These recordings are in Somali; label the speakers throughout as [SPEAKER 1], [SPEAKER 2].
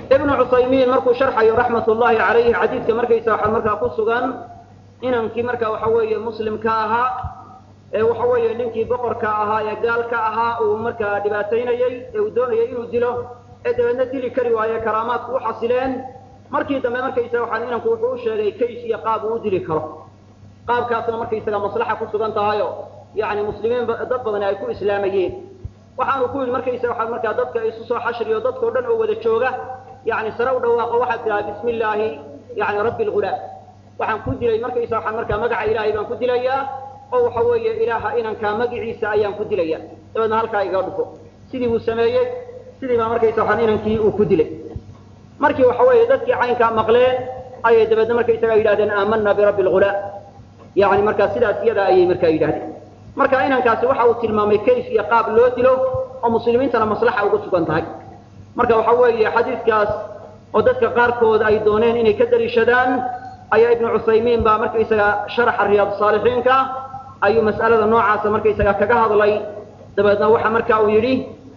[SPEAKER 1] ibnu cusaymiin markuu sharxayo raxmat ullahi calayhi xadiidka markaysa waxaa markaa ku sugan inankii marka waxa weeye muslimka ahaa ee waxa weeye ninkii boqorka ahaa ee gaalka ahaa uu markaa dhibaataynayey ee uu doonayay inuu dilo ee dabeedna dili kari waaye karaamaadku u xasileen markii dambe markaysaga waxaa inanku wuxuu u sheegay kays iyo qaab uu u dili karo qaabkaasna markaysaga maslaxa ku sugan tahayo yani muslimiin dad badani ay ku islaamayeen waxaanu ku yidhi markaysaga waxaa markaa dadka isu soo xashriyo dadkao dhan oo wada jooga yani sare u dhawaaqo waxaad tidhaha bismi illaahi yani rabbi lghulaam waxaan ku dilay markaysa waxaan markaa magaca ilaahay baan ku dilayaa oo waxa weeye ilaaha inankaa magiciisa ayaan ku dilaya dabeedna halkaa iga dhufo sidii buu sameeyey sidii baa markaysa waxaan inankii uu ku dilay markii waxa weeye dadkii caynkaa maqleen ayay dabeedna markaysaga yidhahdeen aamana birabbi lghulaam yani markaa sidaas iyada ayay markaa yidhahdeen marka inankaasi waxa uu tilmaamay kayf iyo qaab loo dilo oo muslimiintana maslaxa ugu sugan tahay marka waxa weeye xadiidkaas oo dadka qaarkood ay dooneen inay ka daliishadaan ayaa ibnu cusaymiin baa markaysaga sharaxa riyaad saalixiinka ayuu mas'alada noocaasa markaysaga kaga hadlay dabeedna waxa marka uu yidhi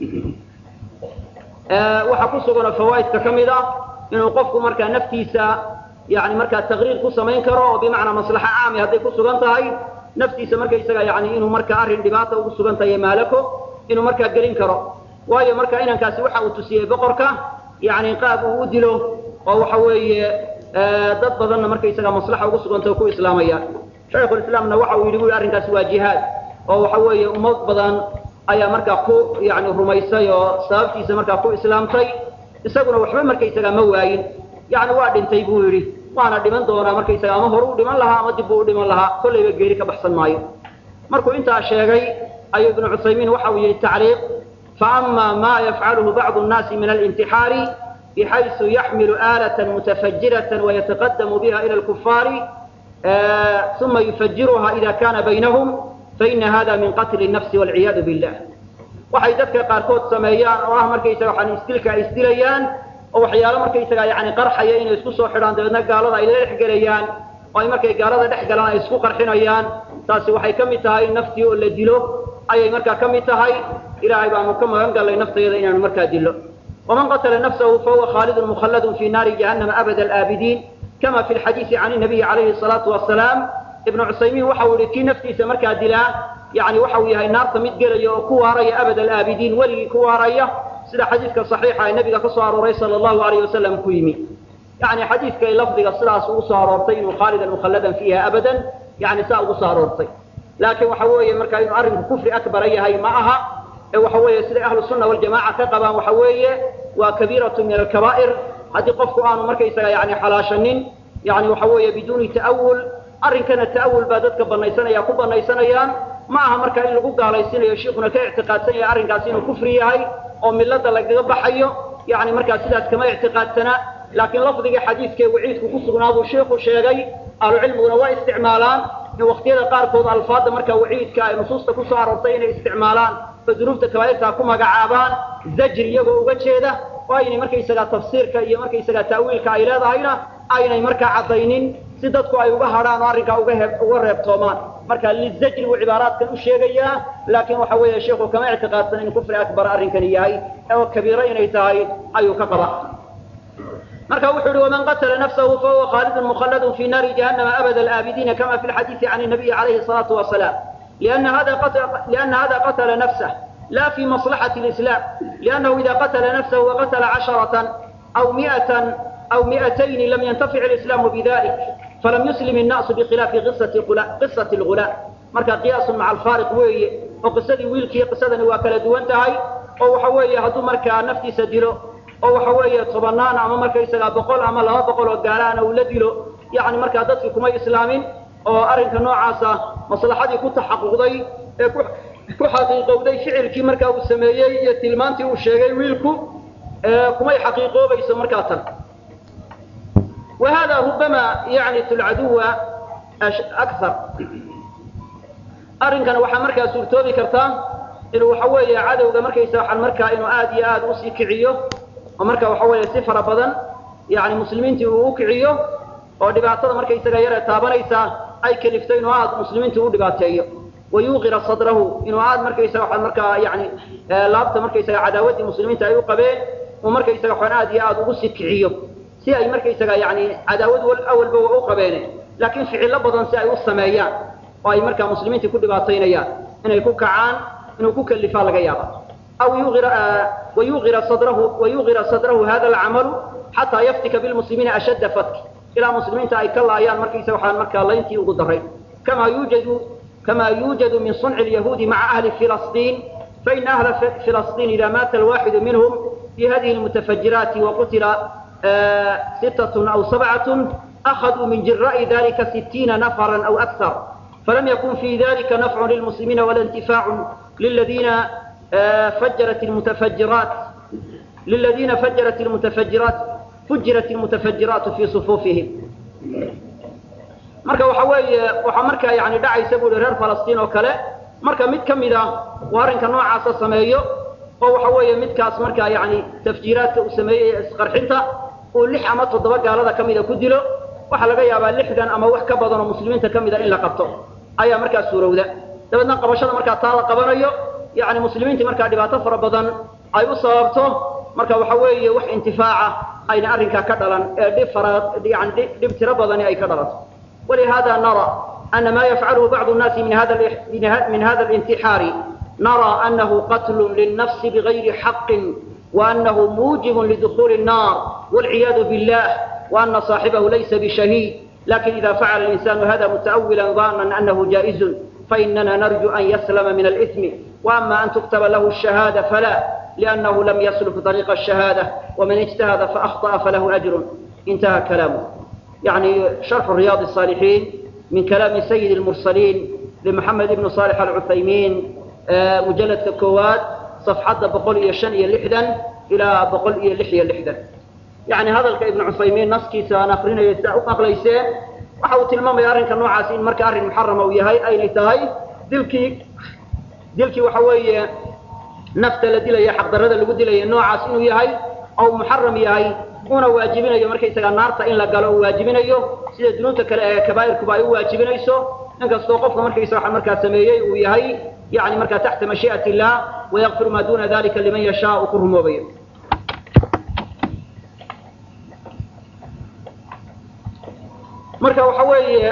[SPEAKER 1] waxaa ku sugan oo fawaa'idka ka mid ah inuu qofku markaa naftiisa yani markaa taqriir ku samayn karo oo bimacnaa maslaxa caami hadday ku sugan tahay naftiisa markaysaga yani inuu markaa arrin dhibaata ugu sugan tahay maalako inuu markaa gelin karo waayo marka inankaasi waxa uu tusiyey boqorka yani qaab uu u dilo oo waxa weeye dad badanna markaysaga maslaxa ugu sugantay oo ku islaamayaan shaykhulislaamna waxa uu yidhi bu arrinkaasi waa jihaad oo waxa weeye ummad badan ayaa markaa ku yani rumaysay oo sababtiisa markaa ku islaamtay isaguna waxba markaysaga ma waayin yani waa dhintay buu yidhi waana dhiman doonaa markaysaga ama horu u dhiman lahaa ama dib buu u dhiman lahaa kollayba geeri ka baxsan maayo markuu intaa sheegay ayuu ibnu cusaymiin waxa uu yidhi tacliiq faama ma yafcaluhu bacdu nnaasi min alimtixaari bxayثu yaxmilu آlaة mutafajiraة وyataqadamu biha ilى اlkufaari ثuma yufajiruha ida kana baynahum faina hada min qatl الnafsi wاlciyaadu billah waxay dadka qaarkood sameeyaan oo ah markaysaga waxaan isdilka ay isdilayaan oo waxyaalo markaysaga yani qarxaya inay isku soo xidhaan dabeedna gaalada ay la dhex gelayaan oo ay markay gaalada dhex galaan ay isku qarxinayaan taasi waxay ka mid tahay naftii oo la dilo ayay markaa ka mid tahay ilaahay baanu ka magan gallay nafteeda inaanu markaa dilo ومن قتل نفسه فهو خالد مخلد في نار جهنم أبد الآبدين كما في الحديث عن النبي عليه الصلاة والسلام ابن عثيمين وحاول كي نفتي سمركا دلا يعني وحاول هاي النار تمد قرية وكوارية أبد الآبدين ولي كوارية سيدا حديثك صحيحة النبي كصار ري صلى الله عليه وسلم كويمي يعني حديثك لفظك الصلاة وصارورتين وخالدا مخلدا فيها أبدا يعني ساء وصارورتين لكن وحاول مركا يعرف كفر أكبر أي هاي معها waxa weeye siday ahlu sunna waljamaca ka qabaan waxa weeye waa kabiiratu min alkabaa'ir haddii qofku aanu markaysaga yani xalaashanin yani waxa weeye biduuni ta'awul arrinkana ta'awul baa dadka banaysanaya ku banaysanayaan ma aha marka in lagu gaalaysiinayo shiikuna ka ictiqaadsan yahay arrinkaasi inuu kufri yahay oo milada lagaga baxayo yani markaa sidaas kama ictiqaadsana laakiin lafdigii xadiidkee waciidku ku sugnaa buu shiiku sheegay ahlucilmiguna waa isticmaalaan in waqtiyada qaarkood alfaadda markaa waciidka ay nusuusta ku soo aroortay inay isticmaalaan dunuubta kabaa'irtaa ku magacaabaan zajri iyagoo uga jeeda oo aynay markaysagaa tafsiirka iyo markaysagaa ta'wiilka ay leedahayna aynay markaa caddaynin si dadku ay uga hadhaan oo arrinkaa uga he uga reebtoomaan marka lizajri buu cibaaraadkan u sheegayaa laakiin waxa weeye sheikhu kama ictiqaadsan in kufri akbar arrinkani yahay oo kabiiro inay tahay ayuu ka qaba marka wuxuu yihi waman qatla nafsahu fahuwa khaalidun mukhalladun fi naari jahannama abada alaabidiina kama fi lxadiisi can الnabiyi calayhi الsalaatu wasalaam لأن هذا قتل لأن هذا قتل نفسه لا في مصلحة الإسلام لأنه إذا قتل نفسه وقتل عشرة أو مئة أو مئتين لم ينتفع الإسلام بذلك فلم يسلم الناس بخلاف قصة قصة الغلام مركا قياس مع الفارق وي وقصدي ويلكي قصدني وكلا دوانتهاي أو وحوي هدو مركا نفتي سدلو أو وحوي طبنان أما مركا يسقى بقول أما لا بقول وقالان أو لدلو يعني مركا دتك كما إسلامين oo arrinka noocaasa maslaxadii ku taxaquqday ee ku xaqiiqowday ficilkii markaa uu sameeyey iyo tilmaantii uu sheegay wiilku kumay xaqiiqoobayso markaa tan wa hada rubama yacnitu alcaduwa akthar arrinkana waxaa markaa suurtoobi kartaa inuu waxa weeye cadowga markaysa waxaan markaa inuu aad iyo aad usii kiciyo oo marka waxa weeye si fara badan yani muslimiintii uu u kiciyo oo dhibaatada markaysaga yare taabanaysa ay kaliftay inuu aad muslimiinta u dhibaateeyo wayuuqira sadrahu inuu aad markaysaga waxaad markaa yani laabta markaysaga cadaawaddii muslimiinta ay u qabeen uu markaysaga xon aad iyo aad ugu sii kiciyo si ay markaysaga yani cadaawad awalba waa u qabeene laakiin ficillo badan si ay u sameeyaan oo ay markaa muslimiintii ku dhibaataynayaan inay ku kacaan inuu ku kalifaa laga yaaba aw wayuira sadrahu wayugira sadrahu hada alcamalu xataa yaftika bilmuslimiina ashadda fatki ilaa muslimiinta ay ka laayaan markaysa waxaan markaa layntii ugu daray kama yuujadu kama yuujadu min sunci lyahuudi maca ahli filastiin faina ahla filastiin ida maata alwaxidu minhum fi hadihi lmutafajiraati waqutila sittatun aw sabcatun akhaduu min jira'i dalika sitiina nafaran aw akthar فلم يكن في ذلك نفع للمسلمين ولا انتفاع للذين فجرت المتفجرات للذين فجرت المتفجرات فجرت المتفجرات في صفوفهم marka waxa weeye waxa markaa yani dhacaysa buu reer falastiin oo kale marka mid ka mid ah uu arrinka noocaasa sameeyo oo waxa weeye midkaas markaa yani tafjiiraadka uu sameeyey ee isqarxinta uu lix ama toddoba gaalada ka mida ku dilo waxaa laga yaabaa lixdan ama wax ka badan oo muslimiinta ka mida in la qabto ayaa markaa suurowda dabeedna qabashada markaa taa la qabanayo yani muslimiintii markaa dhibaato fara badan ay u sababto marka waxa weeye wax intifaaca ayna arrinkaa ka dhalan ee dhib fara yani dhib tiro badani ay ka dhalato walihada nara ana ma yafcaluhu bacdu الnaasi min hada min hada الintixaari nara anahu qatl liلnafsi bigayri xaqi وأنه موجب لدخول النار والعياذ بالله وأن صاحبه ليس بشهيد لكن إذا فعل الإنسان هذا متأولا ظانا أنه جائز فإننا نرجو أن يسلم من الإثم وأما أن تكتب له الشهادة فلا لأنه لم يسلك طريق الشهادة ومن اجتهد فأخطأ فله أجر انتهى كلامه يعني شرح رياض الصالحين من كلام سيد المرسلين لمحمد بن صالح العثيمين مجلد كواد صفحة بقول يشن لحدا إلى بقول لحية لحدا يعني هذا ابن عثيمين نسكي سنخرين يستعق أقليسين وحاو تلمام يارنك نوعاس إن مرك أرن محرم ويهي أين تهي دلكي دلكي وحوي نفت لدي حق درد اللي قد لي نوعاس إنه يهي أو محرم يهي una waajibinayo marka isaga naarta in la galo uu waajibinayo sida dunuubta kale ee kabaa'irkuba ay u waajibinayso inkastoo qofka markaysa waxa markaa sameeyey uu yahay yani markaa taxta mashii'ati illah wayakfiru maa duuna dalika liman yashaa uu ku rumoobayo marka waxa weeye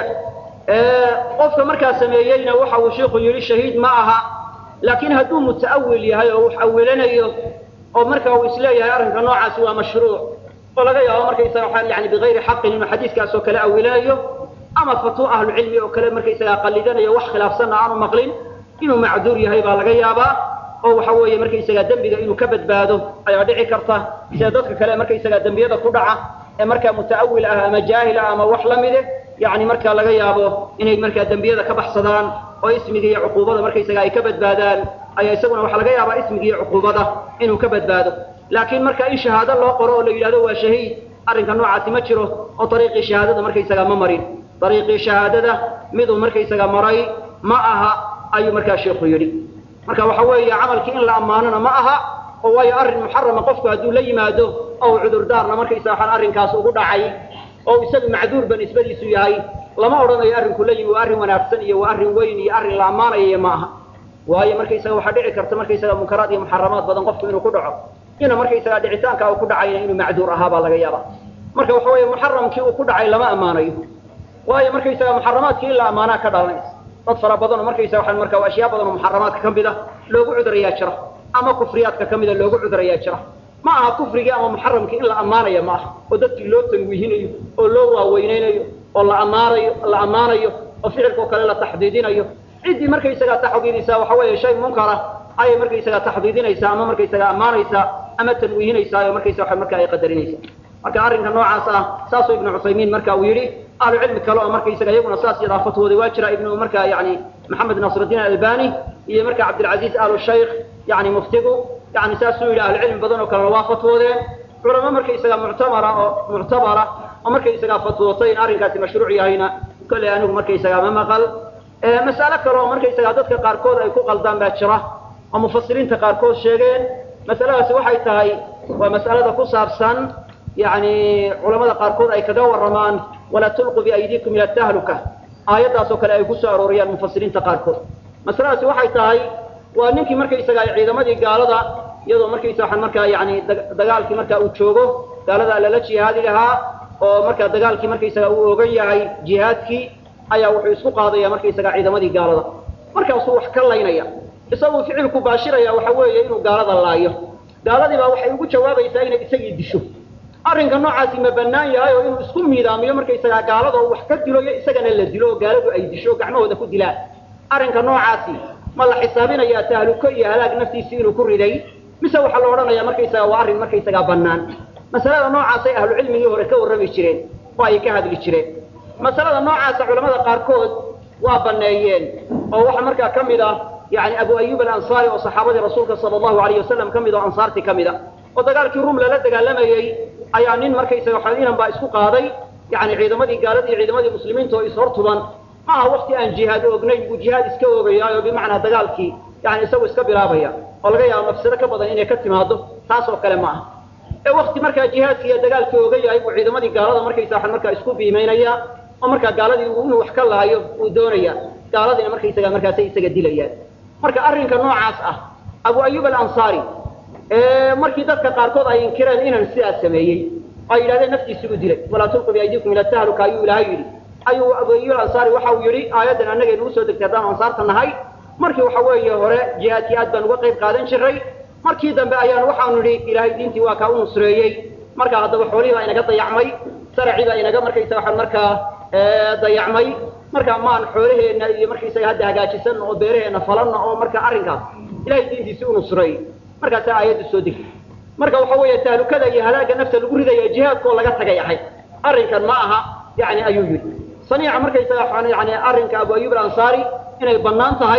[SPEAKER 1] qofka markaa sameeyeyna waxa uu sheikhu yidhi shahiid ma aha laakiin hadduu muta'awil yahay oo wax awilanayo oo marka uu isleeyahay arrinka noocaasi waa mashruuc oo laga yaabo markaysaga waxa yani bigayri xaqin inuu xadiiskaas oo kale awilanayo ama fatwo ahlucilmi oo kale markaysaga qallidanayo wax khilaafsanna aanu maqlin inuu macduur yahay baa laga yaabaa oo waxa weeye markaysaga dembiga inuu ka badbaado ayaa dhici karta sida dadka kale markaysaga dembiyada ku dhaca ee markaa muta'awil ah ama jaahil ah ama wax la mide yani markaa laga yaabo inay markaa dembiyada ka baxsadaan oo ismiga iyo cuquubada markaysaga ay ka badbaadaan ayaa isaguna waxaa laga yaabaa ismiga iyo cuquubada inuu ka badbaado laakiin marka in shahaado loo qoro oo la yidhahdo waa shahiid arrinka noocaasi ma jiro oo ariiqii shahaadada markaysaga ma marin ariiqii shahaadada miduu markaysaga maray ma aha ayuu markaa sheikhu yidhi marka waxa weeye camalkii in la ammaanona ma aha oo waayo arrin muxarama qofku hadduu la yimaado oo cudurdaarna markaysaga waxaan arrinkaas ugu dhacay oo isagu macduurba nisbadiisu yahay lama odhanayo arrinku la yimi waa arrin wanaagsan iyo waa arrin weyn iyo arrin la ammaanayo ma aha waayo markaysaga waxaa dhici karta markaysaga munkaraad iyo muxaramaad badan qofku inuu ku dhaco ina markaysaga dhicitaanka uu ku dhacayna inuu macduur ahaa baa laga yaaba marka waxa weeye muxaramkii uu ku dhacay lama ammaanayo waayo markaysaga muxaramaadkii in la ammaanaa ka dhalanaysa dad fara badan oo markaysaga waxaan marka ashyaa badan oo muxaramaadka ka mid a loogu cudurayaa jira ama kufriyaadka ka mida loogu cudurayaa jira ma aha kufrigii ama muxaramkii in la ammaanaya ma aha oo dadkii loo tanwiihinayo oo loo waaweynaynayo oo la ammaanayo la ammaanayo oo ficilkao kale la taxdiidinayo ciddii markaysagaa taxdiidaysaa waxa weeye shay munkara ayay markaysagaa taxdiidinaysaa ama markaysagaa ammaanaysaa ama tanwiihinaysaa oo markaysa waxa marka ay qadarinaysaa marka arrinka noocaas ah saasuu ibnu cuthaymiin marka uu yidhi ahlu cilmi kale oo markaysaga iyaguna saas yadaa fatwooday waa jira ibnu marka yani maxamed nasrudiin albani iyo marka cabdilcaziiz alu shaykh yani muftigu yani saasuu yidhi ahlu cilmi badan oo kalena waa fatwoodeen culamo markaysaga muctamara oo muctabara oo markaysagaa fatwootay in arrinkaasi mashruuc yahayna kolley anigu markaysagaa ma maqal mas'alo kale oo markaysagaa dadka qaarkood ay ku qaldaan baa jira oo mufasiriinta qaarkood sheegeen masaladaasi waxay tahay waa mas'alada ku saabsan yani culamada qaarkood ay kaga warramaan walaa tulquu biaydiikum ila tahluka aayaddaas oo kale ay ku soo arooriyaan mufasiriinta qaarkood masaladaasi waxay tahay waa ninkii markaysaga ay ciidamadii gaalada iyadoo markaysa waxaan markaa yani dagaalkii markaa uu joogo gaaladaa lala jihaadi lahaa oo markaa dagaalkii markaysaga uu ogan yahay jihaadkii ayaa wuxuu isku qaadaya markaysaga ciidamadii gaalada markaasuu wax ka laynaya isaguu ficilku baashiraya waxa weeye inuu gaalada laayo gaaladii baa waxay ugu jawaabaysaa inay isagii disho arrinka noocaasi ma bannaan yahay oo inuu isku miidaamiyo markaysagaa gaalada oo wax ka dilo iyo isagana la dilo oo gaaladu ay disho o gacmahooda ku dilaan arrinka noocaasi ma la xisaabinayaa tahluko iyo halaag naftiisii inuu ku riday mise waxaa la odhanayaa markaysaga waa arrin markaysagaa bannaan masalada noocaasay ahlucilmigii hore ka warrami jireen oo ay ka hadli jireen masalada noocaasa culamada qaarkood waa banneeyeen oo waxa markaa ka mid ah yani abu ayub alansaari oo saxaabadii rasuulka sala allahu alayh wasalam ka mid oo ansaartii ka mid a oo dagaalkii rum lala dagaalamayey ayaa nin markaysaga waxa inan baa isku qaaday yani ciidamadii gaalada iyo ciidamadii muslimiinta oo ishortuban ma aha wakti aan jihaad oognayn buu jihaad iska oogayaayo bimacnaa dagaalkii yani isagu iska bilaabaya oo laga yaabo mafsado ka badan inay ka timaado taas oo kale ma aha ee wakti markaa jihaadkii iyo dagaalkii ooga yahay buu ciidamadii gaalada markaysa waxaan markaa isku biimaynaya oo markaa gaaladii inuu wax ka laayo uu doonaya gaaladiina markaysaga markaasay isaga dilayaan marka arrinka noocaas ah abu ayub alansaari markii dadka qaarkood ay inkireen inaan sidaas sameeyey oo ay yidhahdeen naftiisi u dilay walaa tulqu biaydikum ila tahluka ayuu ilaahay yidhi ayuu abu ayub alansaari waxa uu yidhi aayaddan annagay nagu soo degtay haddaan ansaarta nahay markii waxa weeye hore jihaadkii aad baan uga qayb qaadan jiray markii dambe ayaan waxaanu nidhi ilaahay diintii waa kaa u nusreeyey marka haddaba xoolihii baa inaga dayacmay saracii baa inaga markaysa waxaan markaa dayacmay marka maan xoolaheenna iyo markaysaga hadda hagaajisan oo beeraheenna falanna oo marka arrinkaas ilahay diintiisii u nusreeyey markaasaa aayaddu soo degtay marka waxa weeye tahlukada iyo halaagga nafta lagu ridaya jihaadkoo laga tagay ahay arrinkan ma aha yani ayuu yidhi saniica markaysaga yani arrinka abu ayub alansaari inay bannaan tahay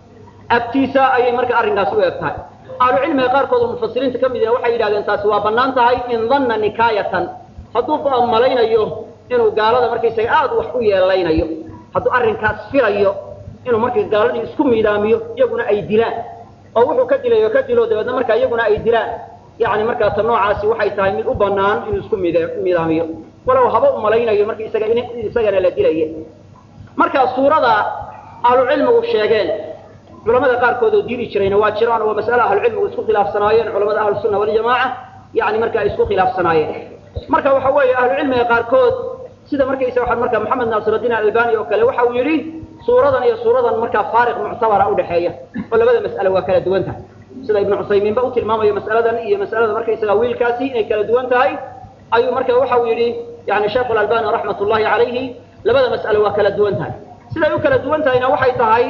[SPEAKER 1] agtiisa ayay marka arrinkaasi u eg tahay ahlucilmiga qaarkood oo mufasiriinta ka mid ah waxay yidhahdeen taasi waa bannaan tahay in danna nikaayatan hadduu malaynayo inuu gaalada markaysaga aad wax u yeelaynayo hadduu arrinkaas filayo inuu markay gaaladii isku miidaamiyo iyaguna ay dilaan oo wuxuu ka dilayo ka dilo dabeedna markaa iyaguna ay dilaan yani markaa ta noocaasi waxay tahay mid u bannaan inuu isku miidaamiyo walow haba u malaynayo marka isaga in isagana la dilaya marka suurada ahlucilmigu sheegeen culamada qaarkood oo diidi jirayna waa jiraan oo mas'ale ahlucilmigu isku khilaafsanaayeen culamada ahlusunna waljamaaca yani marka ay isku khilaafsanaayeen marka waxa weeye ahlucilmiga qaarkood sida markaysa waxaa marka maxamed naasirudiin albani oo kale waxa uu yidhi suuradan iyo suuradan markaa faariq muctabara udhexeeya oo labada mas'ale waa kala duwan tahay sida ibnu cusaymiinba u tilmaamayo mas'aladan iyo mas'alada markaysaga wiilkaasi inay kala duwan tahay ayuu marka waxa uu yidhi yani sheekhu albani raxmat ullahi calayhi labada mas'ale waa kala duwan tahay siday u kala duwan tahayna waxay tahay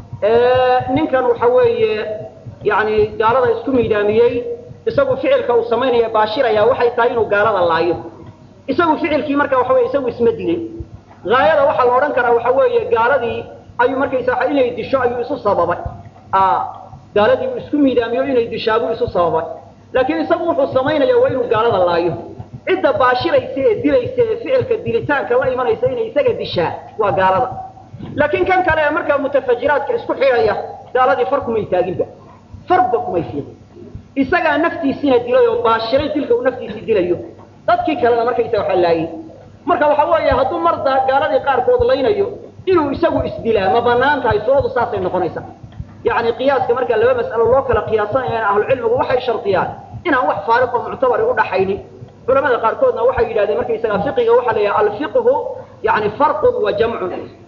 [SPEAKER 1] ninkan waxa weeye yani gaalada isku miidaamiyey isagu ficilka uu samaynaya baashiraya waxay tahay inuu gaalada laayo isagu ficilkii marka waxa weye isagu isma dilin haayada waxaa la odhan karaa waxa weeye gaaladii ayuu markaysa inay disho ayuu isu sababay gaaladii uu isku miidaamiyo inay dishaabuu isu sababay laakiin isagu wuxuu samaynaya waa inuu gaalada laayo cidda baashiraysa ee dilaysa ee ficilka dilitaanka la imanaysa inay isaga dishaa waa gaalada laakiin kan kale ee markaa mutafajiraadka isku xidhaya gaaladii far kumay taaginba farba kumay fiiqin isagaa naftiisiina dilay oo baashiray dilka uu naftiisii dilayo dadkii kalena markaysa waxa laayay marka waxa weeye hadduu marda gaaladii qaarkood laynayo inuu isagu isdilaa ma banaan tahay suuradu saasay noqonaysaa yani qiyaaska marka laba mas'alo loo kala qiyaasanayana ahlucilmigu waxay shardiyaan inaan wax faariqo muctabari udhaxaynin culamada qaarkoodna waxay yidhahdeen markaysaga fiqiga waxaa la yidhaha alfiqhu yani farqun wa jamcun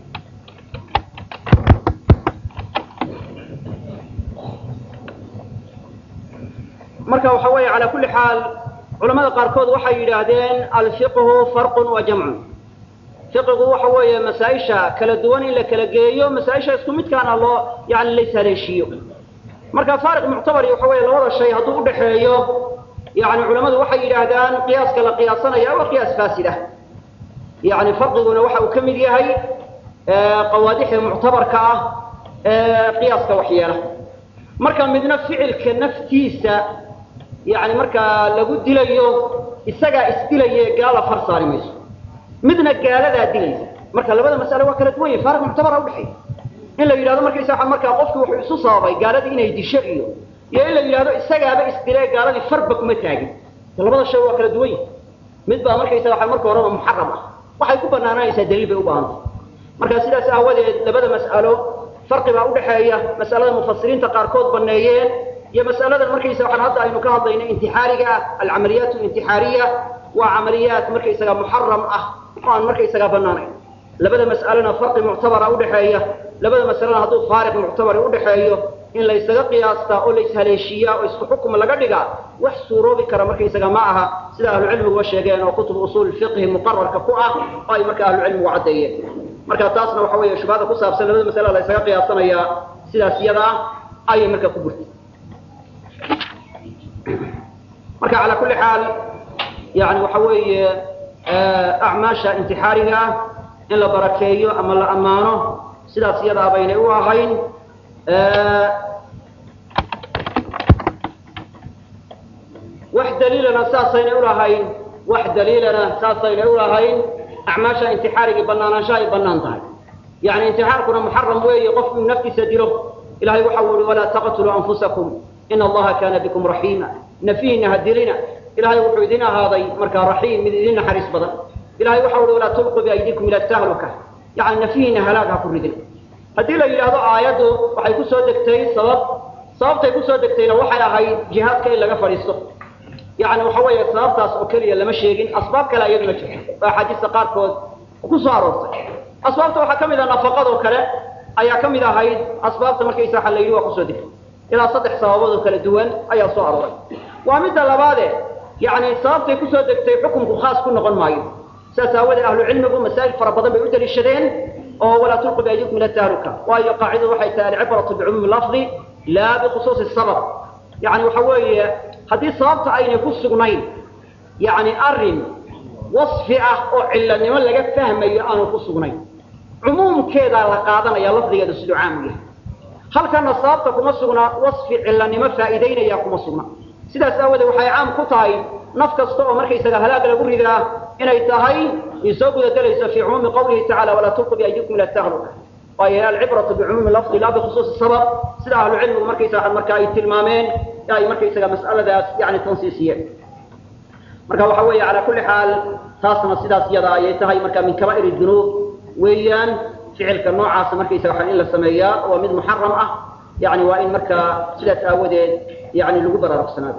[SPEAKER 1] marka waxa weeye calaa kulli xaal culamada qaarkood waxay yidhaahdeen alfiqhu farqun wa jamcun fiqigu waxa weeye masaa-isha kala duwan in la kala geeyo masaa-isha isku midkaana loo yani lays haleeshiiyo marka faariq muctabari waxa weeye labada shay hadduu udhaxeeyo yani culamadu waxay yidhaahdaan qiyaaska la qiyaasanaya waa qiyaas faasid ah yani farqiguna waxa uu ka mid yahay qawaadixda muctabarka ah ee qiyaaska waxyeela marka midna ficilka naftiisa yani markaa lagu dilayo isagaa isdilaye gaala far saari mayso midna gaaladaa dilaysa marka labada mas'ale waa kala duwan yahi faariq muctabara udhexeeya in la yidhahdo markaysa markaa qofki wuxuu isu sababay gaaladii inay disho iyo iyo in la yidhahdo isagaaba isdilee gaaladii farba kuma taagin labada shay waa kala duwan yahi mid baa markaysa waa marka horeba muxaram ah waxay ku banaananaysaa daliil bay u baahantay marka sidaas aawadeed labada mas'alo farqi baa udhaxeeya mas'alada mufasiriinta qaarkood baneeyeen iyo mas'aladan markaysa waxaan hadda aynu ka hadlayno intixaariga ah alcamaliyaat alintixaariya waa camaliyaat markaysaga muxaram ah oo aan markaysaga bannaanayn labada mas'alena farqi muctabara udhaxeeya labada mas'alena hadduu faariq muctabari udhaxeeyo in laysaga qiyaastaa oo layshaleeshiiyaa oo isku xukum laga dhigaa wax suuroobi kara markaysaga ma aha sida ahlucilmiguba sheegeen oo kutub usuul fiqhi muqararka ku ah oo ay marka ahlucilmigu caddeeyeen marka taasna waxa weeye shubhada ku saabsan labada mas'ala laysaga qiyaasanayaa sidaas iyada ah ayay marka ku burtay marka calaa kulli xaal yani waxa weeye acmaasha intixaariga ah in la barakeeyo ama la ammaano sidaas iyadaa baynay u ahayn wax daliilana saasaynay ulahayn wax daliilana saasaynay ulahayn acmaasha intixaarigii banaanaanshaha ay banaan tahay yani intixaarkuna muxaram weeye qofku inuu naftiisa dilo ilahay waxa uu yihi walaa taqtuluu anfusakum ina allaha kana bikum raxiima nafihiina ha dilina ilahay wuxuu idin ahaaday markaa raxiim mid idin naxariis badan ilahay waxa uhi walaa tulqu biaydikum ila tahluka yani nafihiina halaag ha ku ridin haddii la yidhaahdo aayaddu waxay ku soo degtay sabab sababtay kusoo degtayna waxay ahayd jihaadka in laga fadhiisto yani waxa weeye sababtaas oo keliya lama sheegin asbaab kale iyaduna jirto oo axaadiista qaarkood ku soo aroortay asbaabta waxaa ka mid ah nafaqadoo kale ayaa ka mid ahayd asbaabta markaysa waxa la yidhi waa kusoo degtay ilaa saddex sababood oo kala duwan ayaa soo arooray waa midda labaade yani sababtay kusoo degtay xukunku khaas ku noqon maayo sidaas aawadee ahlucilmigu masaa'il fara badan bay u daliishadeen oo walaa tulqu biaydikum ila tahluka waayo qaacidadu waxay tahay alcibratu bicumuumi lafdi laa bikhusuusi sabab yani waxa weeye haddii sababta aynay ku sugnayn yani arrin wasfi ah oo cilanimo laga fahmayo aanu ku sugnayn cumuumkeedaa la qaadanaya lafdigeedu siduu caamu yahay halkana sababta kuma sugna wasfi cilanimo faa'iidaynaya kuma sugna sidaas aawadeed waxay caam ku tahay naf kasta oo markaysaga halaag lagu ridaa inay tahay ay soo gudagelayso fii cumuumi qawlihi tacala walaa tulqu biaydikum ila tahluka waayo alcibratu bicumuumi lafdi laa bikhusuusi sabab sida ahlu cilmigu markaysaga marka ay tilmaameen ay markaysaga mas'aladaas yani tansiisiyeen marka waxa weeye calaa kulli xaal taasna sidaas iyada ayay tahay marka min kaba'ir dunuub weeyaan ficilka noocaasa markaysaga waxaa in la sameeyaa waa mid muxaram ah yani waa in markaa sidaas aawadeed yani lagu baraarugsanaado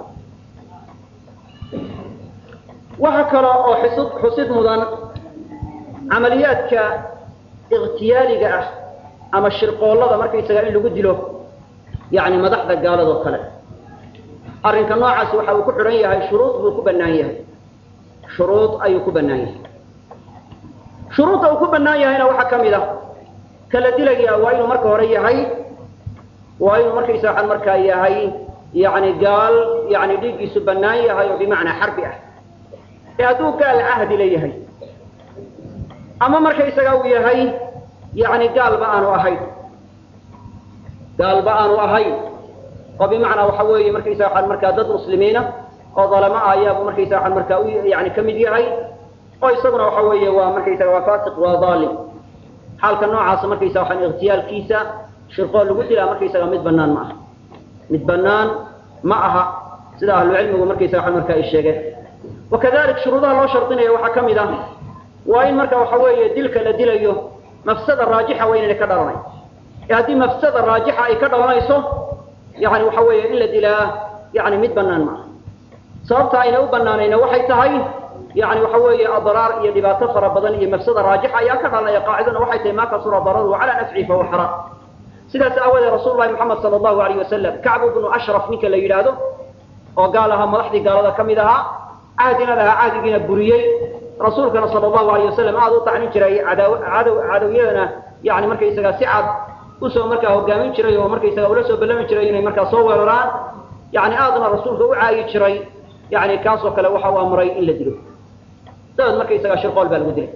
[SPEAKER 1] waxa kale oo xusud xusid mudan camaliyaadka ikhtiyaaliga ah ama shirqoollada markaysaga in lagu dilo yani madaxda gaaladoo kale arrinka noocaasi waxa uu ku xidhan yahay shuruud buu ku bannaan yahay shuruud ayuu ku bannaan yahay shuruudda uu ku bannaan yahayna waxaa ka mid ah kala dilaya waa inuu marka hore yahay waa inuu markaysa waxaan markaa yahay yani gaal yani dhiiggiisu bannaan yahay oo bimacnaa xarbi ah ee hadduu gaal cahdi la yahay ama markaysaga uu yahay yani gaalba aanu ahayn gaalba aanu ahayn oo bimacnaa waxa weeye markaysa waxaan markaa dad muslimiina oo dalamo ah ayaabu markaysa waxaan markaa u yani ka mid yahay oo isaguna waxa weeye waa markaysaga waa fasiq waa dhaalim xaalka noocaasa markaysa waxaan ikhtiyaalkiisa shirqool lagu dilaa markaysaga mid bannaan ma aha mid bannaan ma aha sida ahlucilmigu markaysa waxaan markaa ay sheegeen wakadalik shuruudaha loo shardinaya waxaa ka mid ah waa in marka waxa weeye dilka la dilayo mafsada raajixa waa inayna ka dhalanayn ee haddii mafsada raajixa ay ka dhalanayso yani waxa weeye in la dilaa yani mid bannaan ma aha sababta ayna u bannaanayna waxay tahay yani waxa weeye adraar iyo dhibaato fara badan iyo mafsada raajixa ayaa ka dhalanaya qaacidana waxay tahay maa kasura dararuhu calaa nafcihi fahuwa xaraam sidaas aawadeed rasuul lahi moxamed sala allahu alayh wasalam kacbu bnu ashraf ninka la yidhaahdo oo gaal ahaa madaxdii gaalada ka mid ahaa cahdina lahaa cahdigiina buriyey rasuulkana sala allahu alayh wasalam aada u tacnin jiray cadaw cadow cadowyadana yani markaysaga si cad usoo markaa hogaamin jiray oo markaysaga ula soo ballami jiray inay markaa soo weeraraan yani aadna rasuulka u caayi jiray yani kaasoo kale waxa uu amray in la dilo dabeed markaysaga shirqool baa lagu dilay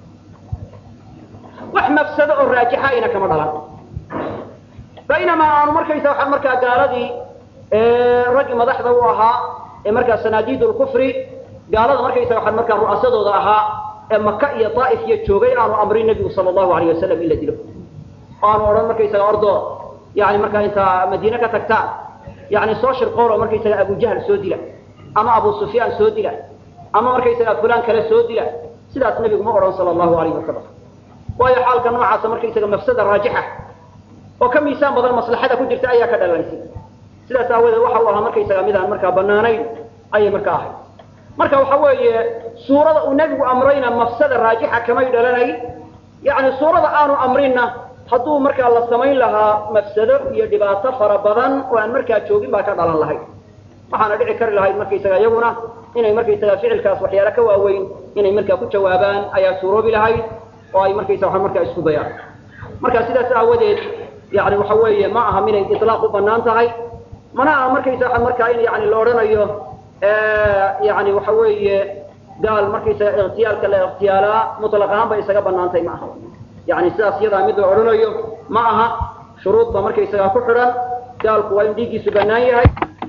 [SPEAKER 1] wax mafsado oo raajixa ayna kama dhalan baynamaa aanu markaysa waxa markaa gaaladii raggii madaxda u ahaa ee markaa sanaadiid lkufri gaalada markaysa waxaa markaa ru'asadooda ahaa ee maka iyo daa'if iyo joogay aanu amrin nebigu sala allahu alayh wasalam in la dilo oo aanu odhan markaysaga ordo yani markaa intaa madiine ka tagtaan yani soo shirqoolo markaysaga abujahl soo dila ama abu sufyaan soo dila ama markaysaga fulaan kale soo dila sidaas nebigu ma odhan sala allahu alayh wasalam waayo xaalka noocaasa markaysaga mafsada raajixa oo ka miisaan badan maslaxada ku jirta ayaa ka dhalaysay sidaas aawadeed waxa uu ahaa markaysaga midaan markaa banaanayn ayay markaa ahayd marka waxa weeye suurada uu nebigu amrayna mafsada raajixa kamay dhalanayn yani suurada aanu amrinna hadduu markaa la samayn lahaa mafsado iyo dhibaato fara badan oo aan markaa joogin baa ka dhalan lahayd waxaana dhici kari lahayd markaysaga iyaguna inay markaysaga ficilkaas waxyaale ka waaweyn inay markaa ku jawaabaan ayaa suuroobi lahayd oo ay markaysa waa markaa isku dayaan marka sidaas aawadeed yani waxa weeye ma aha minay ilaaq u banaan tahay mana aha markaysa waa markaa in yani la odhanayo yani waxa weeye gaal markaysaga ikhtiyaalka la ikhtiyaalaa mutlaq ahaan bay isaga banaantay ma aha yani sidaas iyadaa mid la odhanayo ma aha shuruud ba markaysagaa ku xidhan gaalku waa in dhiiggiisu banaan yahay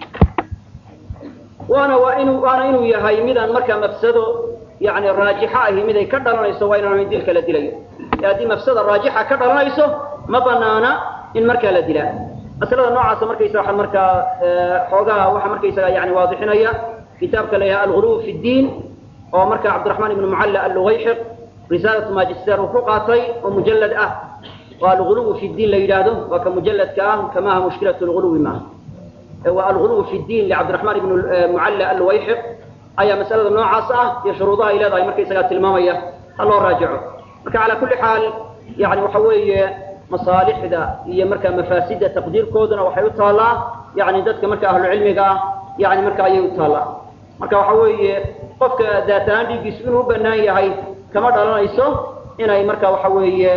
[SPEAKER 1] waana waa inu waana inuu yahay midaan markaa mafsado yani raajixa ahi miday ka dhalanayso waa inaan dilka la dilayo e haddii mafsada raajixa ka dhalanayso ma banaana in markaa la dilaa masalada noocaasa markaysa waa markaa xoogaha waxa markaysaga yani waadixinaya kitaabka la yahay alguluw fi ddiin oo marka cabdiraxmaan ibnu mucalla allugayxiq risaalatu magister uu ku qaatay oo mujallad ah oo alguluw fi ddiin la yidhaahdo waa ka mujalladka ah kamaha mushkilat lguluwi maaha waa alguluw fi ddiin licabdiraxmaan ibnu mucalla allugayxiq ayaa masalada noocaas ah iyo shuruudaha ay leedahay markaysagaa tilmaamaya ha loo raajico marka calaa kulli xaal yani waxa weeye masaalixda iyo markaa mafaasida taqdiirkooduna waxay u taallaa yani dadka marka ahlucilmiga ah yani marka ayay u taallaa marka waxa weeye qofka daat ahaan dhiiggiisu inuu u banaan yahay kama dhalanayso inay marka waxa weeye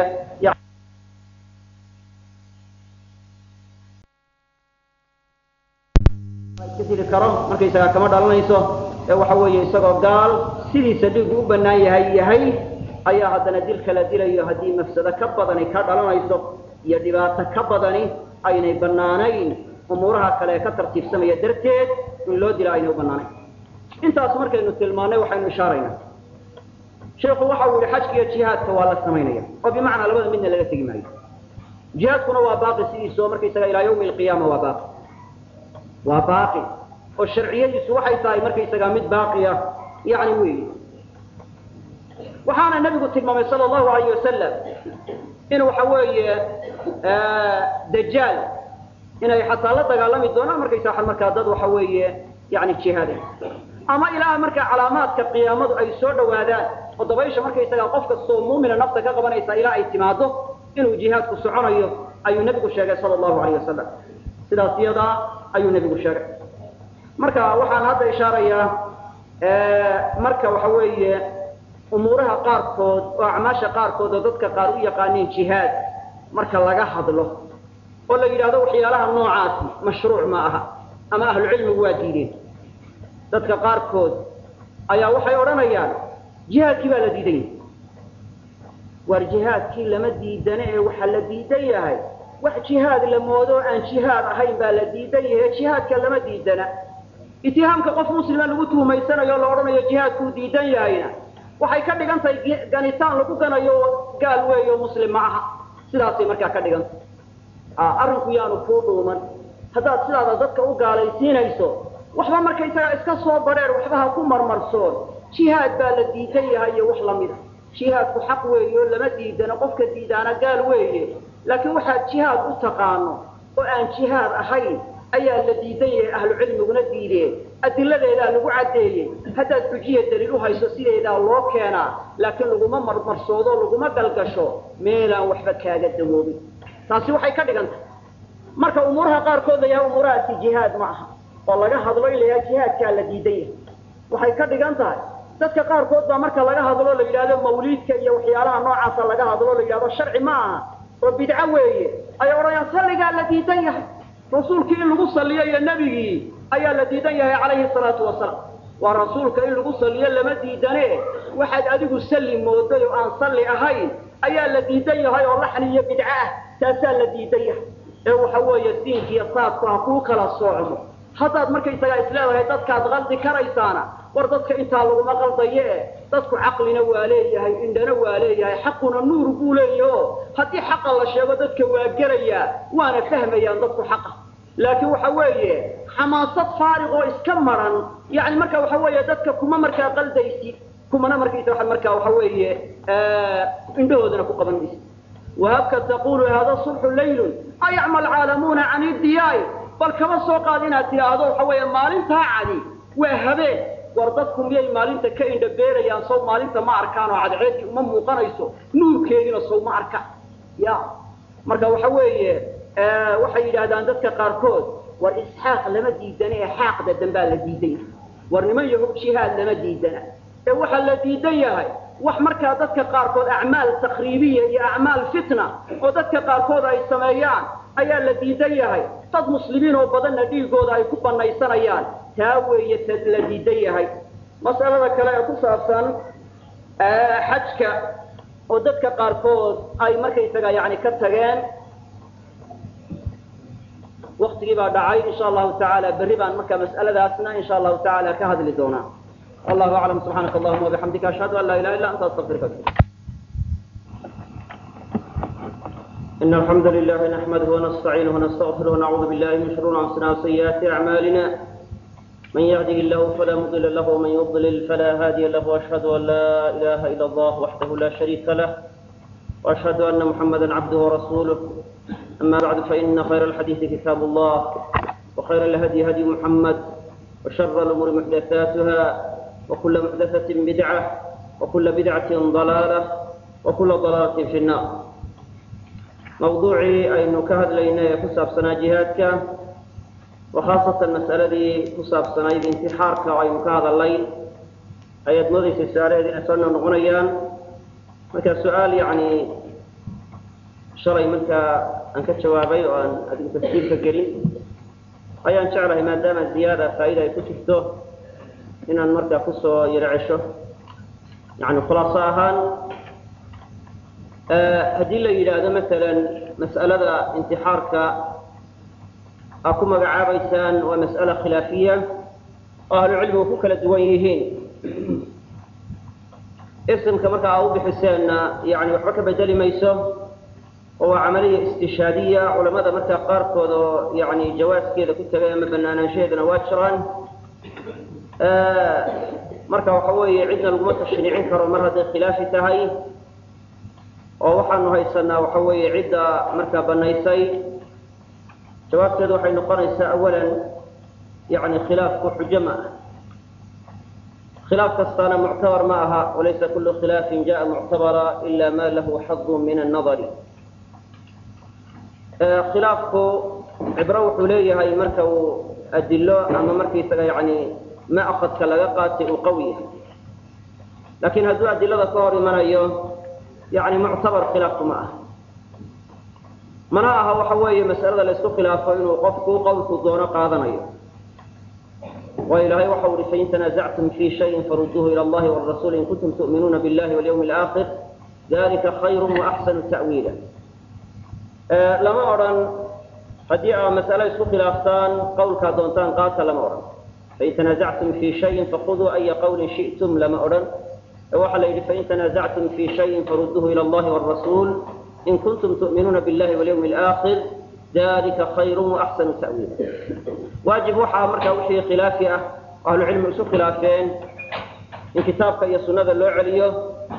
[SPEAKER 1] iska dili karo markaysagaa kama dhalanayso ee waxa weeye isagoo gaal sidiisa dhiigu u banaan yahay yahay ayaa haddana dilka la dilayo haddii mafsado ka badani ka dhalanayso iyo dhibaato ka badani aynay banaanayn umuuraha kale ee ka tartiibsamaya darteed in loo dila aynay u banaanayn intaas markaynu tilmaannay waxaynu ishaaraynaa sheikhu waxa uu yihi xajka iyo jihaadka waa la samaynaya oo bimacnaa labada midna laga tegi maayo jihaadkuna waa baaqi sidiisao markaysaga ilaa yawmi alqiyaama waa baaqi waa baaqi oo sharciyadiisu waxay tahay markaysagaa mid baaqiya yani weyi waxaana nabigu tilmaamay sal allahu alayh wasalam in waxa weeye dajaal inay xataa la dagaalami doonaan markaysa waa markaa dad waxa weeye yani jihaaday ama ilaa markaa calaamaadka qiyaamadu ay soo dhawaadaan oo dabaysha markaysagaa qof kastoo muumina nafta ka qabanaysa ilaa ay timaado inuu jihaadku soconayo ayuu nebigu sheegay sala allahu alayh wasalam sidaas iyadaa ayuu nebigu sheegay marka waxaan hadda ishaarayaa marka waxa weeye umuuraha qaarkood oo acmaasha qaarkood oo dadka qaar u yaqaaneen jihaad marka laga hadlo oo la yidhahdo waxyaalaha noocaasi mashruuc ma aha ama ahlucilmigu waa diideen dadka qaarkood ayaa waxay odhanayaan jihaadkii baa la diidan yahay waar jihaadkii lama diidane ee waxaa la diidan yahay wax jihaad la moodo aan jihaad ahayn baa la diidan yahay jihaadka lama diidana itihaamka qof muslima lagu tuhumaysanayo o la odhanayo jihaadkuu diidan yahayna waxay ka dhigan tahay ganitaan lagu ganayo gaal weeyo muslim ma aha sidaasay markaa ka dhigan tahay arrinku yaanu kuu dhuuman haddaad sidaada dadka u gaalaysiinayso waxba markaysagaa iska soo badheer waxba ha ku marmarsoon jihaad baa la diidan yahay iyo wax lamida jihaadku xaq weeye oo lama diidano qofka diidaana gaal weeye laakiin waxaad jihaad u taqaano oo aan jihaad ahayn ayaa la diidan yahay ahlu cilmiguna diideen adiladeedaa lagu caddeeyey haddaad xujiya daliil u hayso sideedaa loo keenaa laakiin laguma marmarsoodo laguma galgasho meelaan waxba kaaga dawoobin taasi waxay ka dhigan tahay marka umuuraha qaarkood la yahay umuurahaasi jihaad ma aha oo laga hadlo in la yahay jihaadkaa la diidan yahay waxay ka dhigan tahay dadka qaarkood baa marka laga hadlo la yidhahdo mawliidka iyo waxyaalaha noocaasa laga hadlo la yidhahdo sharci ma aha oo bidco weeye ay odhanayaan salligaa la diidan yahay rasuulkii in lagu saliyo iyo nebigii ayaa la diidan yahay calayhi salaatu wasalaam waa rasuulka in lagu saliyo lama diidane waxaad adigu salli mooday oo aan salli ahayn ayaa la diidan yahay oo laxni iyo bidco ah taasaa la diidan yahay ee waxa weeye diinkiiyo saadku ha kuu kala soocmo haddaad markaysagaa isleedahay dadkaad qaldi karaysaana war dadka intaa laguma qaldaye e dadku caqlina waa leeyahay indhana waa leeyahay xaquna nuur buu leeyaho haddii xaqa la sheego dadka waa gelayaa waana fahmayaan dadku xaqa laakiin waxa weeye xamaasad faariq oo iska maran yani marka waxa weeye dadka kuma markaa qaldaysid kumana markaysa waa markaa waxa weeye indhahoodana ku qaban maysid wahabka taqulu hada sulxu laylun ayacma alcaalamuuna can idiyaai bal kama soo qaad inaad tidhaahdo waxa weeye maalintaa cadi waa habeen war dadku miyay maalinta ka indhabeerayaan sow maalinta ma arkaan oo cadceedii uma muuqanayso nuurkeediina sow ma arka ya marka waxa weeye waxay yidhaahdaan dadka qaarkood war isxaaq lama diidana ee xaaqda dambaa la diidan yahay war niman yahow jihaad lama diidana ee waxaa la diidan yahay wax markaa dadka qaarkood acmaal takriibiya iyo acmaal fitna oo dadka qaarkood ay sameeyaan ayaa la diidan yahay dad muslimiin oo badanna dhiigooda ay ku banaysanayaan taa weeye ta la diidan yahay mas'alada kale ee ku saabsan xajka oo dadka qaarkood ay markaysaga yani ka tageen waktigii baa dhacay insha allahu tacaala berri baan marka mas'aladaasna insha allahu tacaala ka hadli doonaa wallahu aclam subxaanaka allahuma wabixamdika ashhadu an laa ilaha illa anta astaqfiruka إن الحمد لله نحمده ونستعينه ونستغفره ونعوذ بالله من شرور أنفسنا وسيئات أعمالنا من يهده الله فلا مضل له ومن يضلل فلا هادي له وأشهد أن لا إله إلا الله وحده لا شريك له وأشهد أن محمدا عبده ورسوله أما بعد فإن خير الحديث كتاب الله وخير الهدي هدي محمد وشر الأمور محدثاتها وكل محدثة بدعة وكل بدعة ضلالة وكل ضلالة في النار mawduucii aynu ka hadlaynay ee ku saabsanaa jihaadka oo khaasatan mas'aladii ku saabsanayd intixaarka oo aynu ka hadalnay ayaad moodaysay su-aalaheed inay soo noqnoqonayaan marka su-aal yacni shalay markaa aan ka jawaabay oo aan adigu tafsiirka gelin ayaan jeclahay maadaama ziyaada faa'iida ay ku jirto inaan markaa kusoo yaro cesho yani khulaaso ahaan haddii la yidhaahdo masalan mas'alada intixaarka aa ku magacaabaysaan waa mas'ala khilaafiya oo ahlucilmigu ku kala duwan yihiin isimka marka aa u bixiseenna yani waxba ka bedeli mayso oo waa camaliya istishaadiya culamada markaa qaarkood oo yani jawaaskeeda ku tegay ama banaanaanshaheedana waa jiraan marka waxa weeye cidna laguma tashriicin karo mar hadday khilaafi tahay oo waxaanu haysanaa waxa weeye cidda markaa banaysay jawaabteedu waxay noqonaysaa awalan yani khilaafku xujo ma ah khilaaf kastaana muctabar ma aha walaysa kulu khilaafin jaءa muctabara ila ma lahu xadu min الnadari khilaafku cibro wuxuu leeyahay marka uu adilo ama markaisaga yani ma'kadka laga qaatay uu qawi yahay lakin hadduu adilada ka hor imanayo yani muctabar khilaafku ma aha mana aha waxa weeye mas'alada la isku khilaafo inuu qofku qowlku doono qaadanayo waa ilahay waxa uhi fain tanazactum fi shayin faruduuhu ila allahi wrasuuli in kuntum tu'minuuna billahi walyawmi alaakhir dalika khayru waaxsanu ta'wiila lama odhan haddii aa mas'alo isku khilaaftaan qowlkaa doontaan qaata lama odhan fain tanazactum fi shayin fakuduu aya qawlin shi'tum lama odhan waxaa la yidhi fain tanazactum fi shayin faruduuhu ila allahi wrasuul in kuntum tu'minuuna billahi walyawmi alaakhir dalika khayru waaxsanu ta'wiila waajib waxaa markaa wixii khilaafi ah ahlucilmi isu khilaafeen in kitaabka iyo sunnada loo celiyo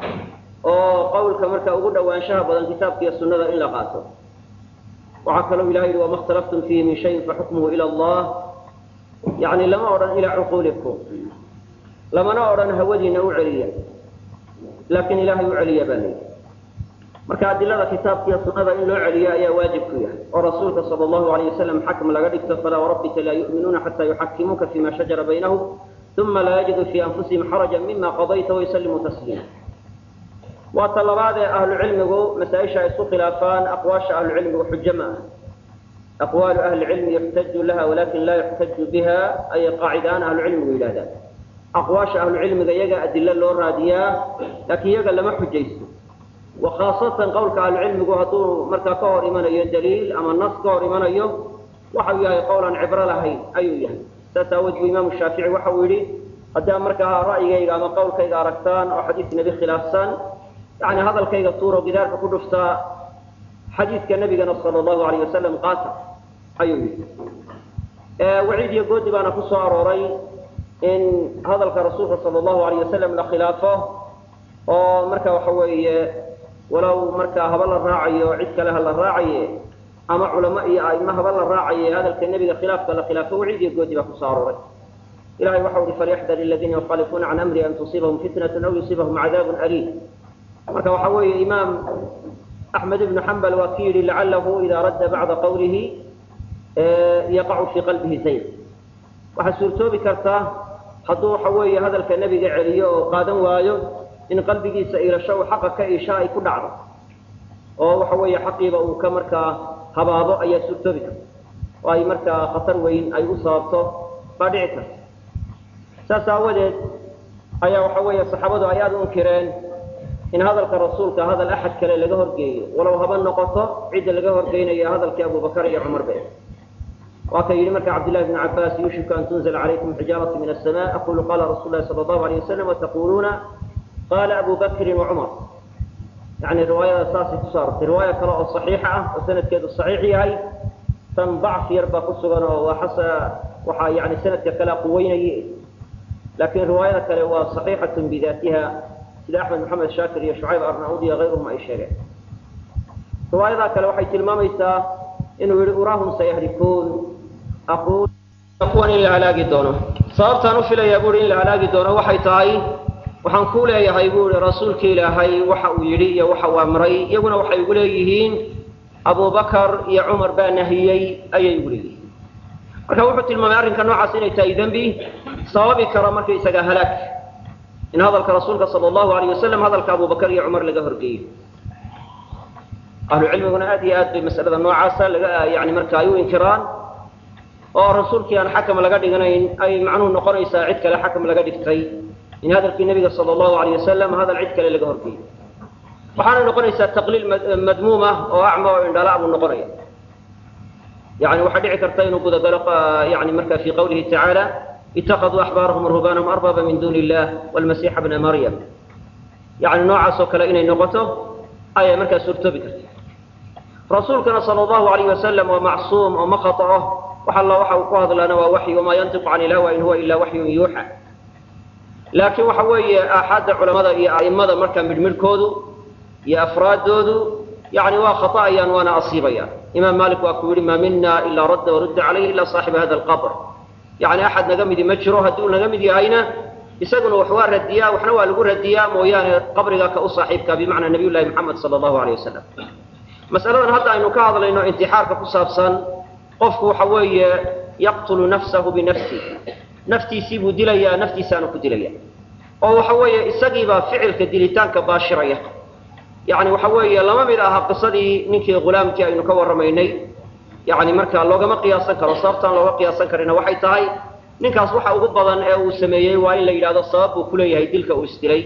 [SPEAKER 1] oo qowlka markaa ugu dhowaanshaha badan kitaabka iyo sunnada in la qaato waxaa kaloo ilahay yihi wama اkhtalaftum fiihi min shayin faxukmuhu ila allah yani lama odhan ilaa cuquulikum lamana odhan hawadiina u celiya laakiin ilaahay u celiya baa layidhi marka adilada kitaabka iyo sunnada in loo celiyo ayaa waajib ku yahay oo rasuulka sala allahu alayh wasalam xakm laga dhigto falaa warabbika laa yu'minuuna xataa yuxakimuuka fima shajara baynahum uma laa yajidu fii anfusihim xarajan mima qadayta waysallimuu tasliima waa ta labaad ee ahlucilmigu masaa-isha ay isku khilaafaan aqwaasha ahlucilmigu xujo ma ah aqwaalu ahli cilmi yuxtaju laha walakin laa yuxtaju biha ayay qaacidaaan ahlucilmigu yidhahdaan aqwaasha ahlucilmiga iyaga adilo loo raadiyaa laakiin iyaga lama xujaysto wa khaasatan qowlka ahlucilmigu hadduu markaa ka hor imanayo daliil ama nas ka hor imanayo waxau yahay qowl aan cibro lahayn ayuu yahay saas aawood buu imaamu shaafici waxa uu yidhi haddaa markaa ra'yigayga ama qowlkayga aragtaan oo xadiis nebi khilaafsan yani hadalkayga tuuro gidaarka ku dhuftaa xadiidka nebigana sala allahu alayh wasalam qaata ayuu yidhi waciid iyo goodi baana ku soo arooray in hadalka rasuulka sala allahu alayh wasalam la khilaafo oo marka waxa weeye walow markaa haba la raacayo cid kale ha la raacaye ama culamo iyo a'imo haba la raacayay hadalka nebiga khilaafka la khilaafo waciid iyo goodi baa ku soo arooray ilahay waxa uhi falyaxdar aladiina yukhalifuuna can amri an tusiibahum fitnatun aw yusiibahum cadaabun aliim marka waxa weeye imaam axmed ibnu xambal waa ki yidhi lacalahu idaa radda bacda qawlihi yaqacu fii qalbihi zayd waxaa suurtoobi kartaa hadduu waxa weeye hadalka nebiga celiyo oo qaadan waayo in qalbigiisa iilasho uu xaqa ka iisha ay ku dhacdo oo waxa weeye xaqiiba uu ka markaa habaabo ayaa suurtoobi karta oo ay markaa khatar weyn ay u sababto baa dhici karta saas aawadeed ayaa waxa weeye saxaabadu ay aada u inkireen in hadalka rasuulka hadal axad kale laga horgeeyo walow haba noqoto cidda laga horgeynayo hadalkii abubakar iyo cumar be waa ka yidhi marka cabdillahi bn cabaas yuushiku an tunzla calaykum xijaaratu min asama aqulu qala rasul lahi sala allahu alayh wasalam wataquluuna qala abu bakrin wacumar yani riwaayada saasay kusoo arortay riwaaya kale oo saxiixa ah oo sanadkeedu saxiix yahay tan dacf yar baa ku sugan oo waa xasa waxaa yani sanadka kale quweynaye laakiin riwaayada kale waa saxiixatun bidaatiha sida axmed maxamed shaakir iyo shucayb arnaud iyo kayruhum ay sheegeen riwaayadaa kale waxay tilmaamaysaa inuu yihi uraahum sayahlikuun aqul kuwan in la halaagi doono sababtaan u filayaa buui in la halaagi doono waxay tahay waxaan ku leeyahay buu ihi rasuulka ilaahay waxa uu yidhi iyo waxa uu amray iyaguna waxay igu leeyihiin abubakar iyo cumar baa nahiyey ayay igu leeyihiin marka wuxuu tilmaamay arrinka noocaas inay tahay dembi sababi kara markaysaga halaag in hadalka rasuulka sala allahu alayh wasalam hadalka abubakar iyo cumar laga horgeeyo ahlu cilmiguna aad iyo aad bay masalada noocaasa laga yani marka ay u inkiraan oo rasuulkii aan xakam laga dhiganayn ay macnuhu noqonaysaa cid kale xakam laga dhigtay in hadalkii nebiga sala allahu alayh wasalam hadal cid kale laga horgeeyo waxaana noqonaysaa taqliil madmuuma oo acma oo indhala buu noqonaya yani waxaa dhici karta inuu gudagalo yani marka fi qawlihi tacaala itakaduu axbaarahum ruhbaanahum arbaba min duni illah walmasiixa bna maryam yani noocaas oo kale inay noqoto ayay markaa suurtoobi karta rasuulkana sala allahu alayh wasalam waa macsuum oo ma khata'o wax alla waxa uu ku hadlaana waa waxyi wamaa yantiqu can ilhawa in huwa ilaa waxyun yuuxa laakiin waxa weeye aaxaadda culamada iyo a'immada markaa midhmidhkoodu iyo afraaddoodu yani waa khata'ayaan waana asiibayaan imaam malik waa ku yihi maa mina ilaa radda warudda calayhi ila saaxiba hada alqabr yani axad naga midi ma jiro hadduu naga mid yahayna isaguna wax waa radiyaa waxna waa lagu radiyaa mooyaane qabriga ka u saaxiibka bimacnaa nabiy llahi maxamed sala allahu alayh wasalam masaladan hadda aynu ka hadlayno intixaarka ku saabsan qofku waxa weeye yaqtulu nafsahu binafsi naftiisii buu dilayaa naftiisaanu ku dilaya oo waxa weeye isagiibaa ficilka dilitaanka baashiraya yani waxa weeye lama mid aha qisadii ninkii ghulaamkii aynu ka warramaynay yani marka loogama qiyaasan karo sababtaan looga qiyaasan karina waxay tahay ninkaas waxa ugu badan ee uu sameeyey waa in la yidhahdo sabab buu kuleeyahay dilka uu isdilay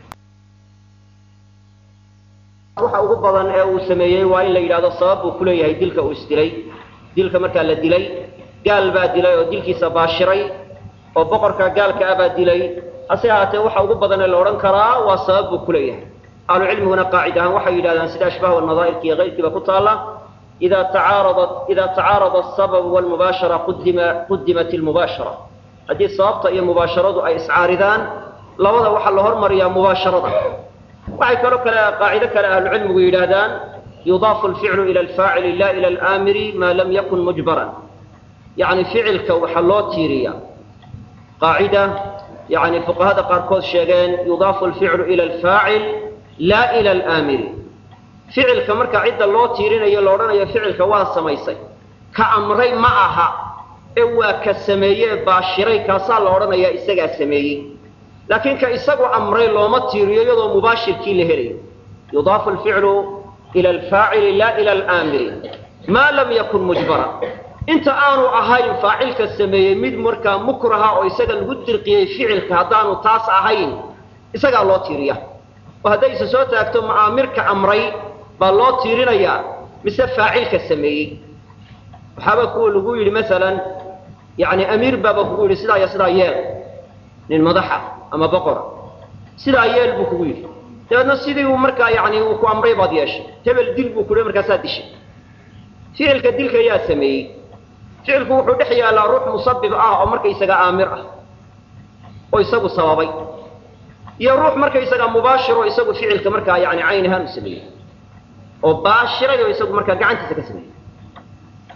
[SPEAKER 1] waxa ugu badan ee uu sameeyey waa in la yidhahdo sabab buu kuleeyahay dilka uu isdilay dilka markaa la dilay gaal baa dilay oo dilkiisa baashiray oo boqorka gaalka ah baa dilay hase ahaatee waxa ugu badan ee la odhan karaa waa sabab buu kuleeyahay ahlu cilmiguna qaacid ahaan waxay yidhahdaan sida ashbaah wanadaa'irka iyo keyrkiiba ku taalla ida tacaaradat ida tacaarada asababu walmubaashara qudima qudimat ilmubaashara haddii sababta iyo mubaasharadu ay iscaaridaan labada waxaa la hormariyaa mubaasharada waxay kaloo kale qaacido kale ahlucilmigu yidhaahdaan yudaafu alficlu ila alfaacili la ila alaamiri maa lam yakun mujbaran yacni ficilka waxaa loo tiiriya qaacida yani fuqahada qaarkood sheegeen yudaafu alficlu ila alfaacil la ila alaamiri ficilka marka cidda loo tiirinayo la odhanayo ficilka waa samaysay ka amray ma aha ee waa ka sameeye baashiray kaasaa la odhanayaa isagaa sameeyey laakiin ka isagu amray looma tiiriyo iyadoo mubaashirkii la helayo yudaafu alficlu ila alfaacili la ila alaamiri maa lam yakun mujbara inta aanu ahayn faacilka sameeyey mid markaa mukraha oo isaga lagu dirqiyey ficilka haddaanu taas ahayn isagaa loo tiiriya oo hadday isa soo taagto ma'aamirka amray baa loo tiirinayaa mise faacilka sameeyey waxaaba kuwa lagu yidhi masalan yani amiir baaba kugu yidhi sidaa iyo sidaa yeel nin madaxa ama boqora sidaa yeel buu kugu yidhi dabeedna sidii uu markaa yani uu ku amray baad yeeshay hebel dil buu kuhi markaasaa dishay ficilka dilka yaa sameeyey ficilku wuxuu dhex yaallaa ruux musabib ah oo markaysaga aamir ah oo isagu sababay iyo ruux markaysaga mubaashir oo isagu ficilka markaa yani cayn ahaan u sameeyey oo baashiray oo isagu markaa gacantiisa ka sameeyey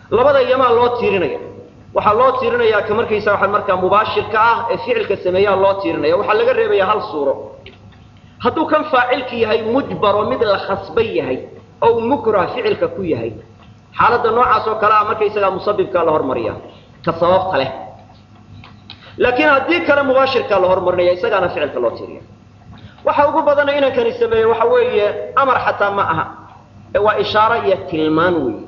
[SPEAKER 1] labada yamaa loo tiirinaya waxaa loo tiirinayaa ka markaysa waxa markaa mubaashirka ah ee ficilka sameeyaa loo tiirinaya waxaa laga reebaya hal suuro hadduu kan faacilki yahay mujbaro mid la khasban yahay oo mukrah ficilka ku yahay xaaladda noocaas oo kale ah markaysagaa musabibka la hormariya ka sababta leh laakiin haddii kale mubaashirkaa la hormarinaya isagaana ficilka loo tiiriya waxa ugu badana inankani sameeye waxa weeye amar xataa ma aha ee waa ishaaro iyo tilmaan weeye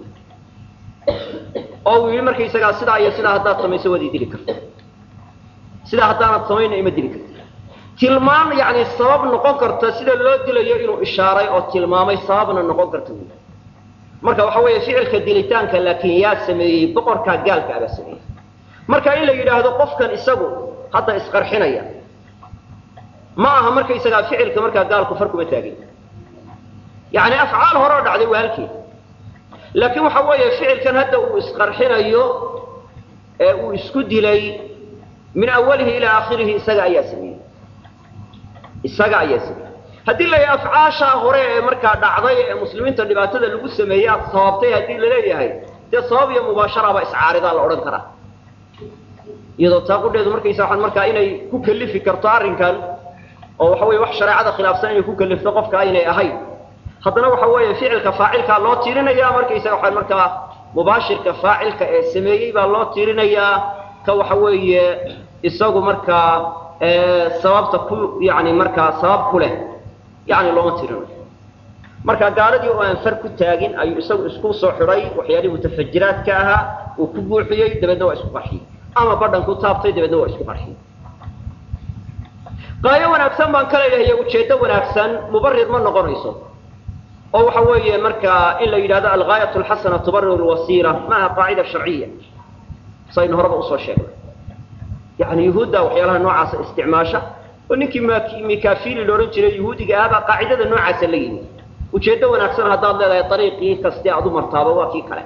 [SPEAKER 1] oo uu yidhi markaysagaa sidaa iyo sidaa haddaad samayso waad idili karta sidaa haddaanad samayna ima dili karta tilmaan yani sabab noqon karta sida loo dilayo inuu ishaaray oo tilmaamay sababna noqon karta wy marka waxa weeye ficilka dilitaanka laakiin yaa sameeyey boqorkaa gaalka abaa sameeyey marka in la yidhaahdo qofkan isagu hadda isqarxinaya ma aha markaysagaa ficilka markaa gaalku far kuma taagin yani afcaal hore oo dhacday waa halkeed laakiin waxa weeye ficilkan hadda uu isqarxinayo ee uu isku dilay min awalihi ilaa aakhirihi isaga ayaa sameeyey isaga ayaa sameeyey haddii la yahay afcaashaa hore ee markaa dhacday ee muslimiinta dhibaatada lagu sameeyey aad sababtay haddii laleeyahay dee sabab iyo mubaasharaba iscaaridaa la odhan karaa iyadoo taaqudheedu markaysa waxaan markaa inay ku kalifi karto arrinkan oo waxa weye wax shareecada khilaafsan inay ku kalifto qofka aynay ahayn haddana waxa weeye ficilka faacilkaa loo tiirinaya markaysaga waxaa markaa mubaashirka faacilka ee sameeyey baa loo tiirinayaa ka waxa weeye isagu markaa sababta ku yani markaa sabab ku leh yani looma tiirinayo marka gaaladii oo aan far ku taagin ayuu isagu isku soo xidhay waxyaalihii mutafajiraadka ahaa uu ku buuxiyey dabeedna waa isku qarxiyey ama badhan ku taabtay dabeedna waa isku qarxiyey qaayo wanaagsan baan ka leeyahay ujeeddo wanaagsan mubarir ma noqonayso oo waxa weeye markaa in la yidhahdo algaayat alxasana tubarir lwasiila maaha qaacida sharciya saynu horeba usoo sheegnay yani yuhuudda waxyaalaha noocaasa isticmaasha oo ninkii mikafili la odhan jiray yuhuudiga ahbaa qaacidada noocaasa la yimi ujeeddo wanaagsan haddaad leedahay ariiqii kaste aad u martaaba waa kii kale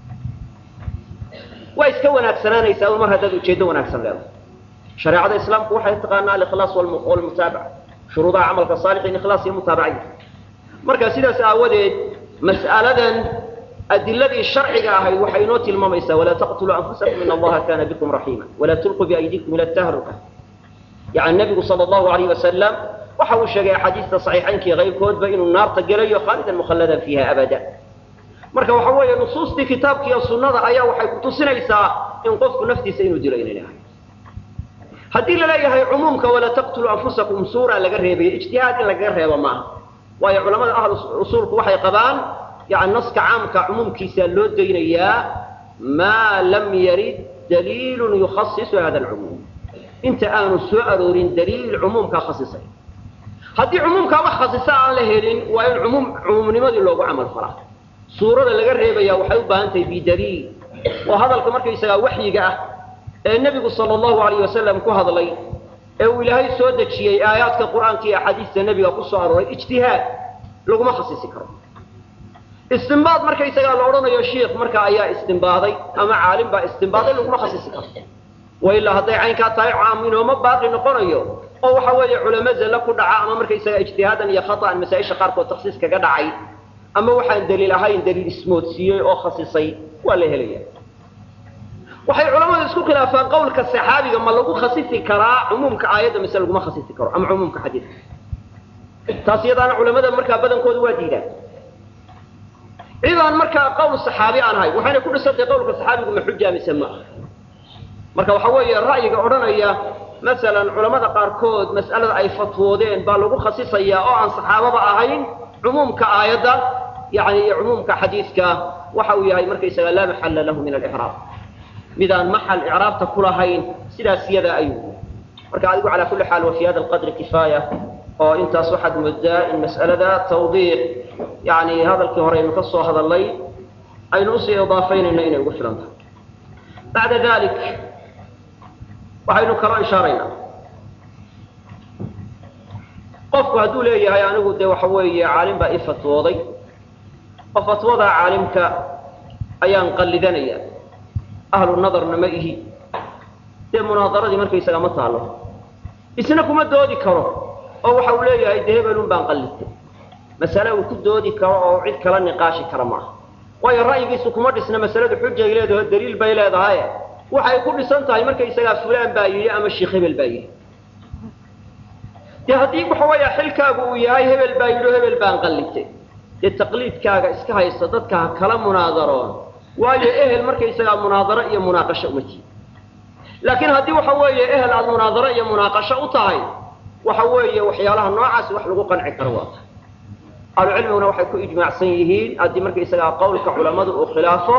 [SPEAKER 1] waa iska wanaagsanaanaysaa mar haddaad ujeeddo wanaagsan leedahay shareecada islaamku waxay taqaanaa alikhlaas walmutaabaca shuruudaha camalka saalixin ikhlaas iyo mutaabacaya marka sidaas aawadeed mas'aladan adiladii sharciga ahayd waxay inoo tilmaamaysaa walaa taqtuluu anfusakum in allaha kana bikum raxiima walaa tulquu biaydikum ila tahruka yani nabigu sal allahu alayh wasalam waxa uu sheegay axaadiista saxiixaynkii kayrkoodba inuu naarta gelayo khaalidan mukhalladan fiiha abada marka waxa weeye nusuustii kitaabka iyo sunnada ayaa waxay kutusinaysaa in qofku naftiisa inuu dilo inay ahay haddii laleeyahay cumuumka walaa taqtuluu anfusakum suura laga reebayo ijtihaad in lagaga reebo maaha waayo culamada ahlu usuulku waxay qabaan yani naska caamka cumuumkiisa loo daynayaa maa lam yarid daliilun yukhasisu hada alcumuum inta aanu soo aroorin daliil cumuumkaa khasisay haddii cumuumkaa wax khasisa aan la helin waa in umuum cumuumnimadii loogu camal falaa suurada laga reebaya waxay u baahan tahay bidaliil waa hadalka markaysagaa waxyiga ah ee nebigu sala allahu alayh wasalam ku hadlay ee uu ilaahay soo dejiyey aayaadka qur'aanka iyo axaadiista nebiga ku soo arooray ijtihaad laguma khasisi karo istimbaad markaysagaa la odhanayo shiikh marka ayaa istimbaaday ama caalim baa istimbaaday laguma khasisi karo wailaa hadday caynkaa tahay caam inooma baaqi noqonayo oo waxa weeye culamo zalla ku dhaca ama markaysaga ijtihaadan iyo khata'an masaa-isha qaarkood takhsiis kaga dhacay ama waxaan daliil ahayn daliil ismoodsiiyey oo khasisay waa la helaya waxay culamadu isku khilaafaan qowlka saxaabiga ma lagu khasisi karaa cumuumka aayadda mise laguma khasisi karo ama cumuumka xadiidka taas iyadaana culamada markaa badankoodu waa diidaan cidaan markaa qowl saxaabi aan ahay waxayna ku dhisantay qowlka saxaabigu ma xuja mise ma marka waxa weeye ra'yiga odhanaya masalan culamada qaarkood mas'alada ay fatwoodeen baa lagu khasisayaa oo aan saxaababa ahayn cumuumka aayadda yani iyo cumuumka xadiidka waxa uu yahay markaysaga laa maxalla lahu min alixraab midaan maxal icraabta ku lahayn sidaas yada ayuu marka adigu calaa kulli xaal wa fi hada alqadri kifaaya oo intaas waxaad moodaa in mas'alada tawdiiq yani hadalkii hore aynu ka soo hadalnay aynu usii idaafaynayno inay ugu filan tahay bacda dalik waxaynu kaloo ishaaraynaa qofku hadduu leeyahay anigu dee waxa weeye caalim baa i fatwooday oo fatwadaa caalimka ayaan qallidanaya ahlu nadarna ma ihi dee munaadaradii markaysaga ma taalo isna kuma doodi karo oo waxa uu leeyahay dee hebelun baan qallidtay masale uu ku doodi karo oo cid kala niqaashi kara maaha waayo ra'yigiisu kuma dhisna masaladu xujay leedaho daliil bay leedahay waxay ku dhisan tahay markaysagaa fulaan baa yidhi ama sheikh hebel baa yidhi dee haddii waxa weeya xilkaagu uu yahay hebel baa yidhi o hebel baan qallitay dee taqliidkaaga iska haysta dadka ha kala munaadaroon waayo ehel markaysagaa munaadaro iyo munaaqasho uma tiid laakiin haddii waxa weeye ehel aada munaadaro iyo munaaqasho u tahay waxa weeye waxyaalaha noocaasi wax lagu qanci karo waa tahay ahlucilmiguna waxay ku ijmaacsan yihiin haddii markaysagaa qawlka culammadu uu khilaafo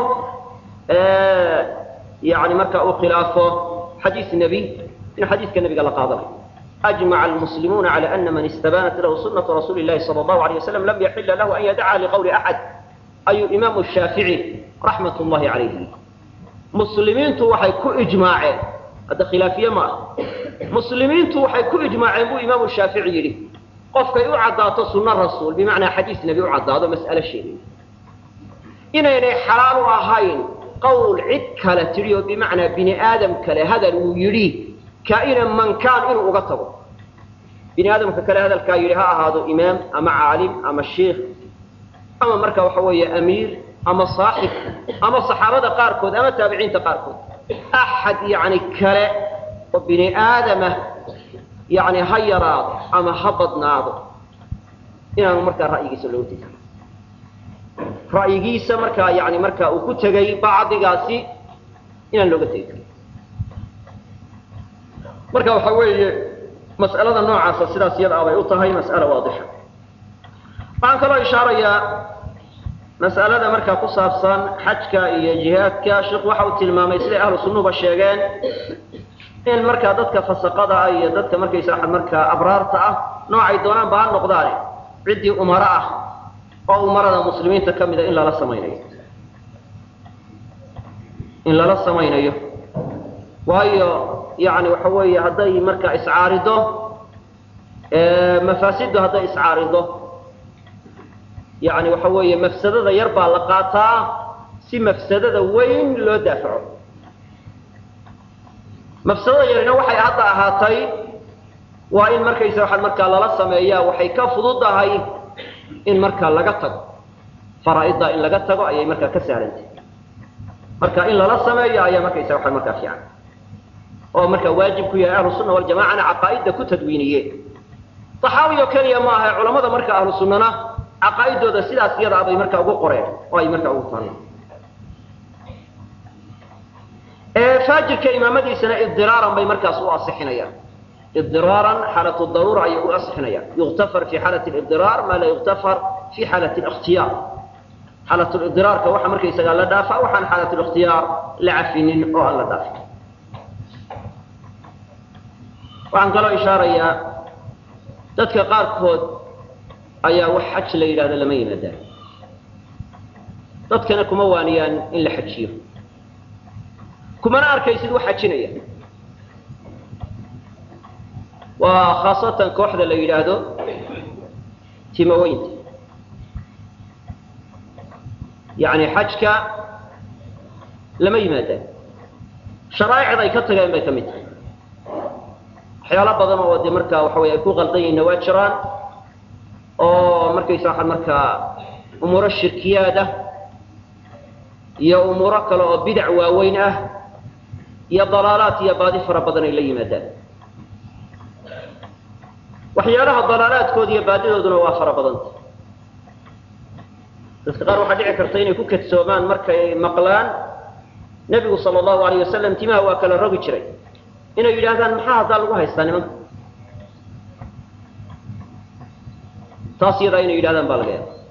[SPEAKER 1] yani marka uu khilaafo xadiis nebi in xadiiska nebiga la qaadanayo أجمع المسلمون على أن من استبانت له سنة رسول الله صلى الله عليه وسلم لم يحل له أن يدعى لقول أحد أي إمام الشافعي رحمة الله عليه مسلمين وحي كو إجماعين هذا خلافية ما مسلمين وحي كو إجماعين بو إمام الشافعي لي قفك يعدى سنة الرسول بمعنى حديث نبي يعدى هذا مسألة شيء إن إني حلال أهين قول عد كلا تريو بمعنى بني آدم كلا هذا يريه كائنا من كان إنه أغطبه بني آدم كلا هذا الكايري ها هذا إمام أما عالم أما الشيخ أما مركا وحوية أمير أما صاحب أما صحابة قاركود أما تابعين تقاركود أحد يعني كلا وبني آدم يعني هيا راض أما هبط ناض إنه مركا رأيي سلوتي رأيي مركا يعني مركا وكتغي بعض قاسي إنه لغتي marka waxa weeye mas'alada noocaasa sidaas iyada abay u tahay mas'alo waadixa waxaan kaloo ishaarayaa mas'alada markaa ku saabsan xajka iyo jihaadka sheekhu waxa uu tilmaamay siday ahlu sunnuba sheegeen in markaa dadka fasaqada ah iyo dadka markaysa markaa abraarta ah noocay doonaan ba ha noqdaane ciddii umaro ah oo umarada muslimiinta ka mida in lala samaynayo in lala samaynayo waayo يعني وحوي هدي مركا إسعارضه مفاسده هدي إسعارضه يعني وحوي مفسدة يربى لقاطا سي مفسدة وين لو دافعه مفسدة يرنا وحي هذا هاتي وإن مركا يسوح المركا لا سميا وحي كفضض هاي إن مركا لقطق فرائض إن لقطق أي مركا كسارنت مركا إن لا سميا أي مركا يسوح المركا في عنه oo marka waajib ku yahay ahlu sunna wal jamaacana aqaaidda ku tadwiiniyeen taxaawi oo kaliya ma aha culamada marka ahlu sunnana aqaaidooda sidaas iyada abay marka ugu qoreen oo ay marka ugu taaneen ee faajirka imaamadiisana idiraaran bay markaas u asixinayaan idiraaran xaalatu daruura ayay u asixinayaan yuktafar fi xaalati alidiraar maa la yuktafar fi xaalati alikhtiyaar xaalatu lidiraarka waxa markaysagaa la dhaafaa waxaan xaalatu likhtiyaar la cafinin oo aan la dhaafin waxaan kaloo ishaarayaa dadka qaarkood ayaa wax xaj la yidhahdo lama yimaadaan dadkana kuma waaniyaan in la xajiyo kumana arkaysid wax xajinaya waa khaasatan kooxda la yidhaahdo timaweynta yacni xajka lama yimaadaan sharaa'icda ay ka tageen bay ka mid tahay waxyaalo badan oo de markaa waxa wey ay ku qaldan yihiinna waa jiraan oo markaysa waxaa markaa umuuro shirkiyaad ah iyo umuuro kale oo bidac waaweyn ah iyo dalaalaad iyo baadi fara badan ay la yimaadaan waxyaalaha dalaalaadkooda iyo baadidooduna waa fara badanta dadka qaar waxaa dhici karta inay ku kadsoomaan markay maqlaan nebigu sala allahu alayh wasalam timaha waa kala rogi jiray inay yidhaahdaan maxaa haddaa lagu haystaa nimanka taas iyadaa inay yidhahdaan baa laga yaaba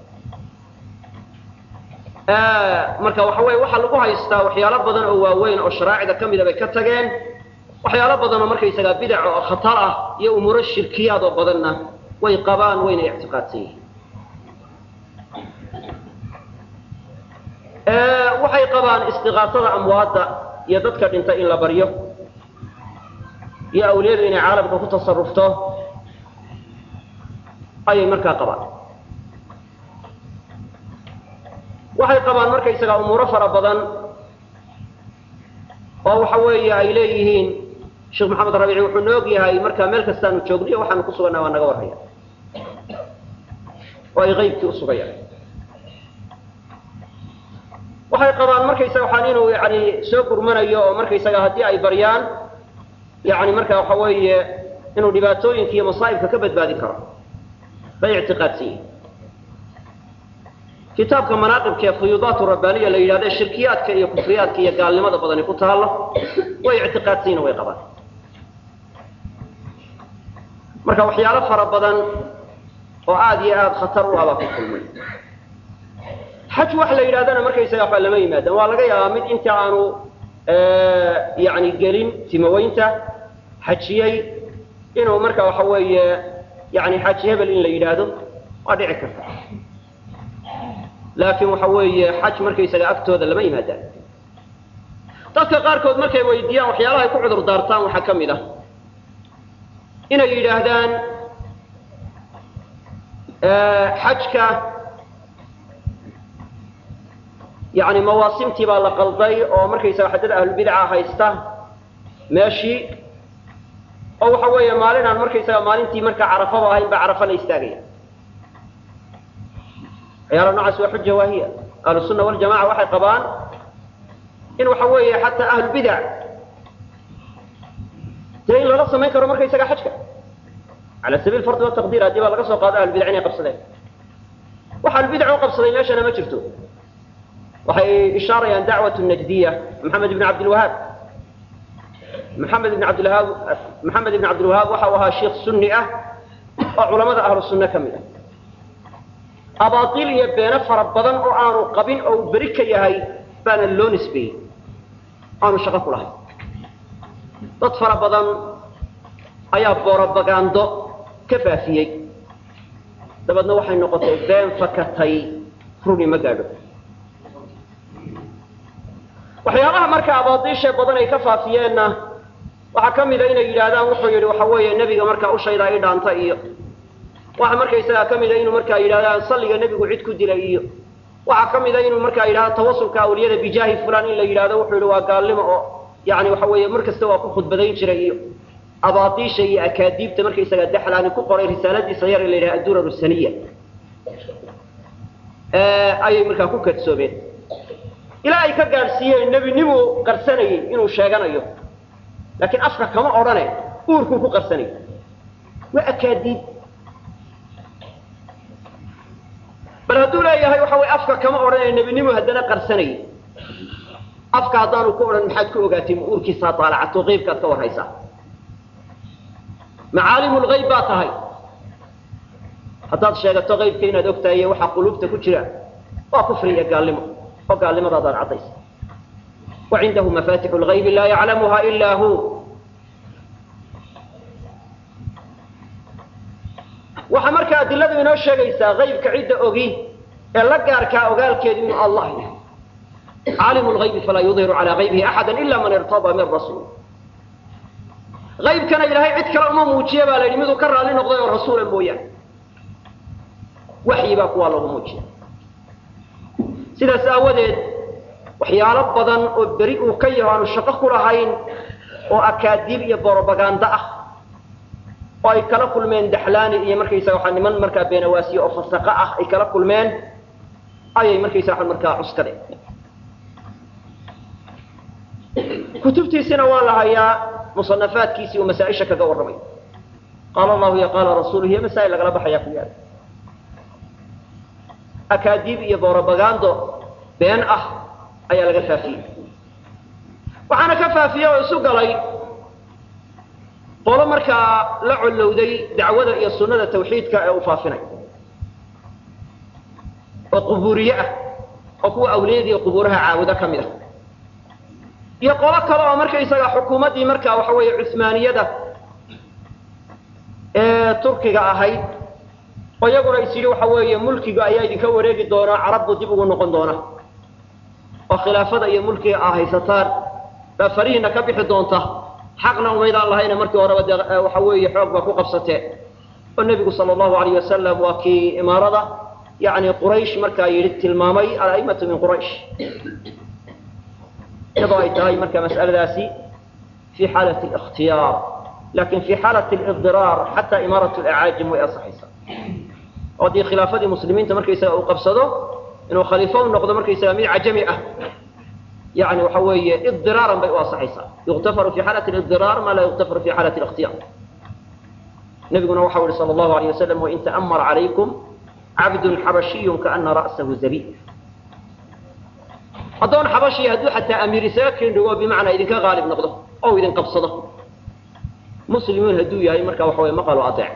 [SPEAKER 1] marka waxa weye waxaa lagu haystaa waxyaalo badan oo waaweyn oo sharaacida ka mida bay ka tageen waxyaalo badan oo markaysagaa bidac oo khatar ah iyo umuuro shirkiyaad oo badanna way qabaan wayna ictiqaadsan yihiin waxay qabaan istiqaasada amwaadda iyo dadka dhinta in la baryo iyo awliyadu inay caalamka ku tasarufto ayay markaa qabaan waxay qabaan markaysagaa umuuro fara badan oo waxa weeye ay leeyihiin sheekh maxamed rabiici wuxuu noog yahay markaa meel kastaanu joogniyo waxaanu ku sugannaha waa naga warraya oo ay qaybkii u sugayaan waxay qabaan markaysaga waxaan inuu yani soo gurmanayo oo markaysaga haddii ay baryaan yani marka waxa weeye inuu dhibaatooyinka iyo masaa'ibka ka badbaadin karo bay ictiqaadsan yihin kitaabka manaaqibka ee fuyuudaat rabbaaniya la yidhahdo shirkiyaadka iyo kufriyaadka iyo gaalnimada badani ku taalo way ictiqaadsan yihin way qabaan marka waxyaalo fara badan oo aada iyo aada khatar u abaa ku kulmay xaj wax la yidhahdana markaysaga waxba lama yimaadaan waa laga yaabaa mid inta aanu yani gelin timaweynta xajiyey inuu marka waxa weeye yani xaji hebel in la yidhaahdo waa dhici karta laakiin waxa weeye xaj markaysaga agtooda lama yimaadaan dadka qaarkood markay weydiiyaan waxyaalaha ay ku cudur daartaan waxaa ka mid ah inay yidhaahdaan xajka yani mawaasimtii baa la qalday oo markaysaga xadada ahlulbidca haysta meeshii oo waxa weeye maalin aan markaysaga maalintii markaa carafaba ahayn baa carafa la istaagaya waxyaala noocaas waa xuja waahiya ahlusunna waljamaca waxay qabaan in waxa weeye xataa ahlulbidac dee in lala samayn karo markaysaga xajka cala sabiil fardi wataqdiir haddii baa laga soo qaado ahlulbidac inay qabsadeen wax ahlulbidac u qabsaday meeshana ma jirto waxay ishaarayaan dacwat najdiya maxamed ibn cabdilwahaab maxamed ibn cabdilwahaab maxamed ibn cabdilwahaab waxa uu ahaa sheikh sunni ah oo culamada ahlu sunne ka mid ah abaatil iyo beeno fara badan oo aanu qabin oo uu beri ka yahay baana loo nisbeeyey aanu shaqo ku lahayn dad fara badan ayaa borobagando ka faafiyey dabeedna waxay noqotay been fakatay runi ma gaadho waxyaabaha marka abaadiishe badan ay ka faafiyeenna waxaa ka mida inay yidhaahdaan wuxuu yidhi waxa weeye nebiga markaa ushaydaa i dhaanta iyo waxa markaysagaa ka mida inuu markaa yidhahdaan salliga nebigu cid ku dilay iyo waxaa ka mida inuu markaa yidhahdo tawasulka awliyada bijaahi fulan in la yidhahdo wuxuu yidhi waa gaalnimo oo yani waxa weeye mar kasta waa ku khudbadayn jiray iyo abaadiisha iyo akaadiibta markaysagaa daxlaani ku qoray risaaladiisa yar la yidhaha addurar saniya ayay markaa ku kadsoomeen ilaa ay ka gaadhsiiyeen nebinimuu qarsanayey inuu sheeganayo laakiin afka kama odhane uurkuu ku qarsanayay waa akaadiib bal hadduu leeyahay waxa way afka kama odhanaya nebinimu haddana qarsanayay afka haddaanu ku odhan maxaad ku ogaatay ma uurkiisaa daalacato qeybkaad ka warhaysaa macaalimu lgayb baa tahay haddaad sheegato qaybka inaad og tahay iyo waxaa quluubta ku jira waa kufri iyo gaalnimo oo gaalnimadaadaad caddaysa wa cindahu mafatixu lgaybi laa yaclamuha ilaa hu waxaa marka adiladu inoo sheegaysaa qaybka cidda ogi ee la gaarkaa ogaalkeedu inuu allah yahay caalimu lgaybi falaa yudhiru calaa gaybihi axada ila man irtadaa min rasuul qaybkana ilaahay cid kale uma muujiya baa la yidhi miduu ka raalli noqday oo rasuula mooyaane waxyi baa kuwaa lagu muujiya sidaas aawadeed waxyaalo badan oo beri uu ka yaho aanu shaqo ku lahayn oo akaadiib iyo borobagando ah oo ay kala kulmeen daxlaani iyo markaysaga waxaa niman markaa beenawaasiye oo fasaqo ah ay kala kulmeen ayay markaysa waa markaa cuskadeen kutubtiisina waa la hayaa musanafaadkiisii uu masaaisha kaga warramay qaala allahu iyo qaala rasuuluhu iyo masaa'il lagala baxayaa ku yaala akaadiib iyo borobagando been ah ayaa laga faafiyey waxaana ka faafiyey oo isu galay qolo markaa la collowday dacwada iyo sunnada tawxiidka ee uu faafinay oo qubuuriye ah oo kuwa awliyada iyo qubuuraha caabudo ka mid ah iyo qolo kale oo markaysaga xukuumaddii markaa waxa weeye cusmaaniyada ee turkiga ahayd oo iyaguna is yidhi waxa weeye mulkiga ayaa idinka wareegi doonaa carabbu dib ugu noqon doona oo khilaafada iyo mulkiga aa haysataan baa farihiina ka bixi doonta xaqna umaydaan lahayna markii horeba dee waxa weeye xoog baa ku qabsateen oo nebigu sala allahu alayh wasalam waa kii imaarada yacni quraysh markaa yidhi tilmaamay ala'immatu min quraysh iyadoo ay tahay marka mas'aladaasi fi xaalati اlikhtiyaar lakin fi xaalati اlidiraar xataa imaarat اlacaajim way asaxaysaa oo haddii khilaafadii muslimiinta markaysaga uu qabsado inuu khaliifo u noqdo markaysaga mid cajami ah yani waxa weeye idiraaran bay u asaxaysaa yuktafaru fi xaalati lidiraar ma laa yuktafaru fi xaalati اlاkhtiyaar nabiguna waxau yihi sal allahu alayh wasalam wain ta'amar calaykum cabdun xabashiyun kaana ra'sahu zabiib addoon xabashiya hadduu xataa amiir isaga kendhigo bimacnaa idinka qaalib noqdo oo idin qabsado muslimiin hadduu yahay marka waxa weye maqalo adeec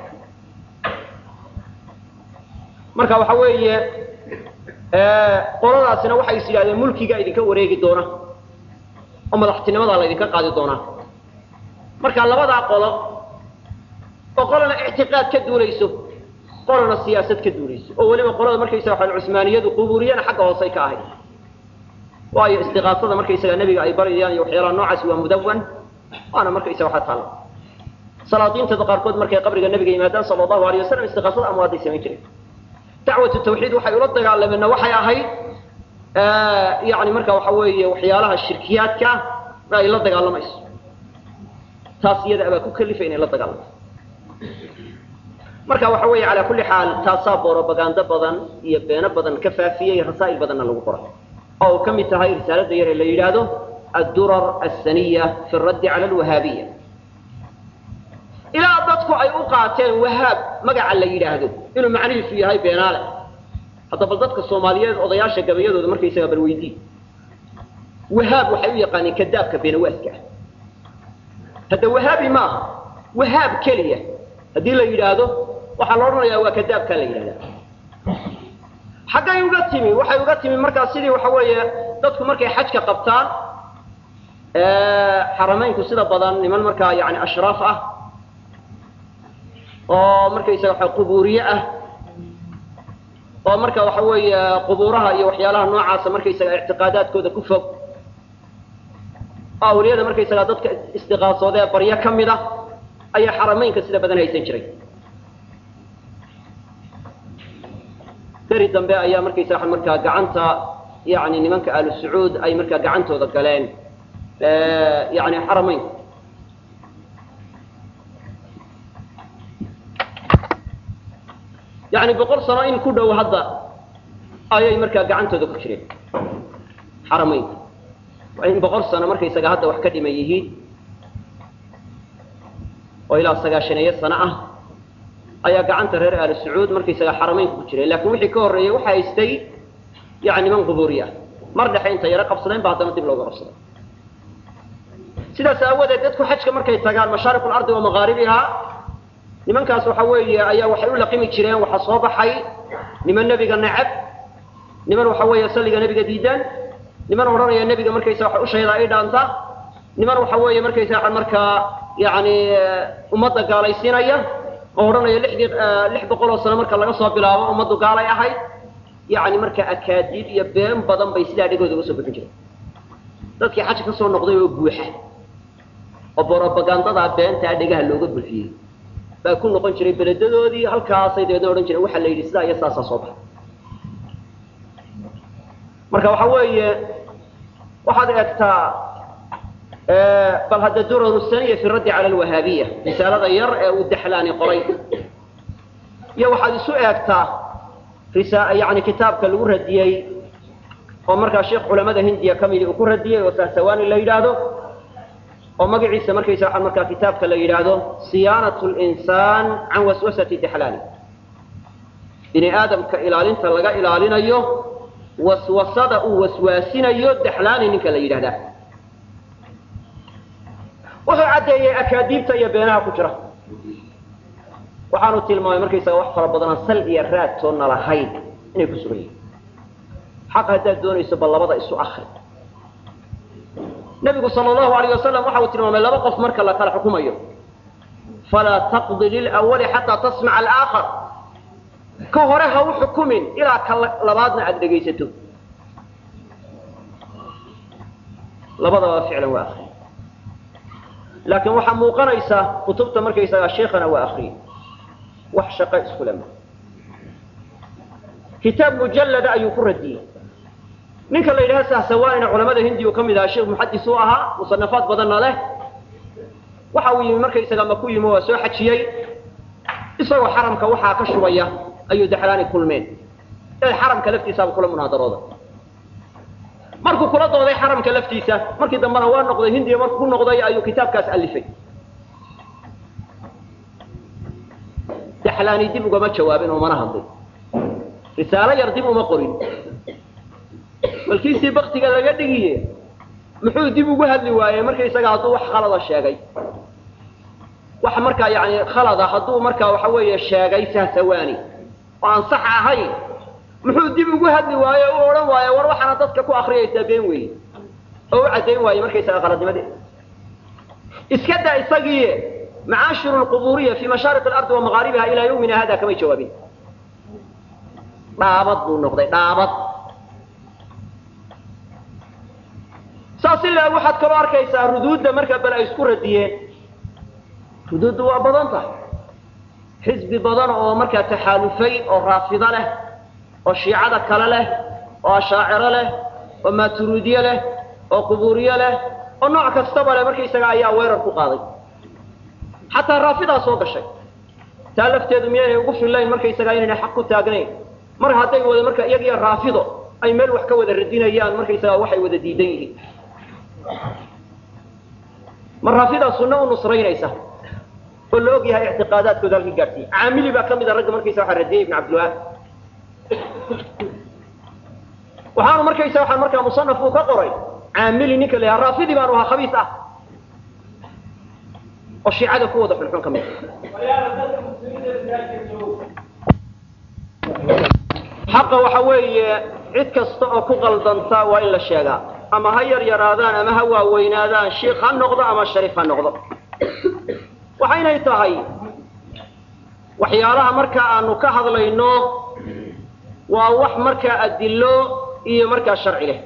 [SPEAKER 1] marka waxa weeye qoladaasina waxay is yidhahdeen mulkiga idinka wareegi doona oo madaxtinimadaa la idinka qaadi doonaa marka labadaa qolo oo qolana ictiqaad ka duulayso qolana siyaasad ka duulayso oo weliba qolada markaysaga waxaan cusmaaniyadu qubuuriyana xagga hoosay ka ahayd waayo istiqaasada markaysaga nebiga ay baryayaan iyo waxyaalaha noocaasi waa mudawan waana markaysaga waxaa taalla salaadiintada qaarkood markay qabriga nebiga yimaadaan sala allahu alayh wasalam istiqaasada amwaaday samayn jireen dacwatu tawxiid waxay ula dagaalameenna waxay ahayd yani marka waxa weeye waxyaalaha shirkiyaadka ay la dagaalamayso taas iyada abaa ku kalifa inay la dagaalamto marka waxa weeye calaa kulli xaal taasaa borobagando badan iyo beeno badan ka faafiyey rasaa'il badanna lagu qoray oo uu ka mid tahay risaalada yar ee la yidhaahdo addurar asaniya fi raddi cala alwahaabiya ilaa dadku ay u qaateen wahaab magaca la yidhaahdo inuu macnihiisu yahay beenaale hadda bal dadka soomaaliyeed odayaasha gabayadooda markaysaga bal weydii wahaab waxay u yaqaaneen kadaabka beenawaaska ah hadda wahaabi maaha wahaab keliya haddii la yidhaahdo waxaa la odhanayaa waa kadaabkaa la yidhahdaa xaggay uga timi waxay uga timi markaa sidii waxa weeye dadku markay xajka qabtaan xarameynku sida badan niman markaa yani ashraaf ah oo markaysaga waxa qubuuriye ah oo marka waxa weeye qubuuraha iyo waxyaalaha noocaasa markaysaga ictiqaadaadkooda ku fog oo awliyada markaysaga dadka istiqaasoodee baryo ka mid a ayaa xarameynka sida badan haysan jiray beri dambe ayaa markaysaga markaa gacanta yani nimanka ahlu sacuud ay markaa gacantooda galeen yani xarameynka yani boqol sano in ku dhow hadda ayay markaa gacantooda ku jireen xarameynka in boqol sano markaysaga hadda wax ka dhiman yihiin oo ilaa sagaashaneeyo sano ah ayaa gacanta reer ahlu sacuud markaysaga xarameynka ku jireen lakin wixii ka horreeyey waxa haystay yani niman qubuuri ah mar dhexe inta yaro qabsadeen ba haddana dib looga qabsaday sidaas aawadeed dadku xajka markay tagaan mashaariq lardi wa maqaaribiha nimankaas waxa weeye ayaa waxay u laqimi jireen waxaa soo baxay niman nebiga necab niman waxa weeye salliga nebiga diidaan niman odhanaya nebiga markaysa waxa ushayda ay dhaanta niman waxa weeye markaysa waxa markaa yani ummadda gaalaysiinaya oo odhanaya lixdii lix boqol oo sano marka laga soo bilaabo ummaddu gaalay ahayd yani marka akaadiib iyo been badan bay sidaa dhegooda uga soo bixin jireen dadkii xaja ka soo noqday oo buuxa oo borobagandadaa beentaa dhegaha looga bulfiyey baa ku noqon jiray beledadoodii halkaasay dabeedna odhan jireen waxaa la yidhi sidaa iyo saasaa soo baxa marka waxa weeye waxaad eegtaa bal hadda durar saniya fi raddi cala alwahaabiya risaalada yar ee uu daxlaani qoray iyo waxaad isu eegtaa yani kitaabka lagu radiyey oo markaa sheekh culamada hindiya ka midi uu ku radiyey oo sahsawaani la yidhaahdo oo magaciisa markaysa waxaa markaa kitaabka la yidhaahdo siyaanat linsaan can waswasati daxlaani bini aadamka ilaalinta laga ilaalinayo waswasada uu waswaasinayo daxlaani ninka la yidhahdaa wuxuu caddeeyey akaadiibta iyo beenaha ku jira waxaanu tilmaamay markaysaga wax fara badanaan sal iyo raad toonna lahayn inay ku sugan yihin xaq haddaad doonayso bal labada isu akri nabigu sal allahu alayh wasalam waxa uu tilmaamay laba qof marka la kala xukumayo falaa taqdi lilawali xataa tasmaca alaakhar ka hore ha u xukumin ilaa ka labaadna aada dhegaysato labadaba ficlan waa akriye laakiin waxaa muuqanaysa kutubta markaysagaa sheikana waa akriyey wax shaqo iskule ma kitaab mujallada ayuu ku radiyey ninka la yidhaha sahsawaanina culamada hindiya uu ka mid ahaa sheekh muxadis uu ahaa musanafaad badanna leh waxa uu yimi markaysaga maku yimi waa soo xajiyey isagoo xaramka waxaa ka shubaya ayuu daxlaani kulmeen ee xaramka laftiisaaba kula munaadarooda markuu kula dooday xaramka laftiisa markii dambena waa noqday hindiya markuu ku noqday ayuu kitaabkaas alifay daxlaani dib ugama jawaabin oo mana hadlin risaalo yar dib uma qorin balkiisii baktiga laga dhigiye muxuu dib ugu hadli waayey markaysaga hadduu wax khalada sheegay wax markaa yani khalada hadduu markaa waxa weeye sheegay sahsawaani oo aan sax ahayn muxuu dib ugu hadli waaye u odhan waaye war waxaana dadka ku akriyaysaa been weeye oo u caddayn waaye markaysaga qaladnimadee iska daa isagii macaashiru lquburiya fi mashaariq alardi wa maqaaribiha ilaa yawmina hada kamay jawaabin dhaabad buu noqday dhaabad saas ilaa waxaad kaloo arkaysaa ruduudda markaa bal ay isku radiyeen ruduuddu waa badan tahay xisbi badan oo markaa taxaalufay oo raafido leh oo shiicada kale leh oo ashaaciro leh oo maaturiidye leh oo qubuuriye leh oo nooc kastaba leh markaysaga ayaa weerar ku qaaday xataa raafidaa soo gashay taa lafteedu miyaynay ugu fillayn markaysagaa inaynay xaq ku taagnayn mar hadday wada marka iyagiyo raafido ay meel wax ka wada radinayaan markaysagaa waxay wada diidan yihiin ma raafidaa sunno u nusraynaysa oo la og yahay ictiqaadaadkooda halkii gaadhsiiye caamili baa ka mid a ragga markaysa waxaa radiyay ibn cabdilwahaab waxaanu markaysa waxaan markaa musanaf uu ka qoray caamili ninka la yaha raafidi baanu ahaa khabiis ah oo shiicada ku wada xunxun ka mid xaqa waxa weeye cid kasta oo ku qaldanta waa in la sheegaa ama ha yar yaraadaan ama ha waaweynaadaan shiikh ha noqdo ama shariif ha noqdo waxaynay tahay waxyaalaha markaa aanu ka hadlayno waa wax markaa adillo iyo markaa sharci leh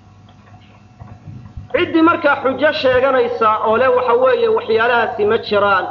[SPEAKER 1] ciddii markaa xujo sheeganaysa oo le waxa weeye waxyaalahaasi ma jiraan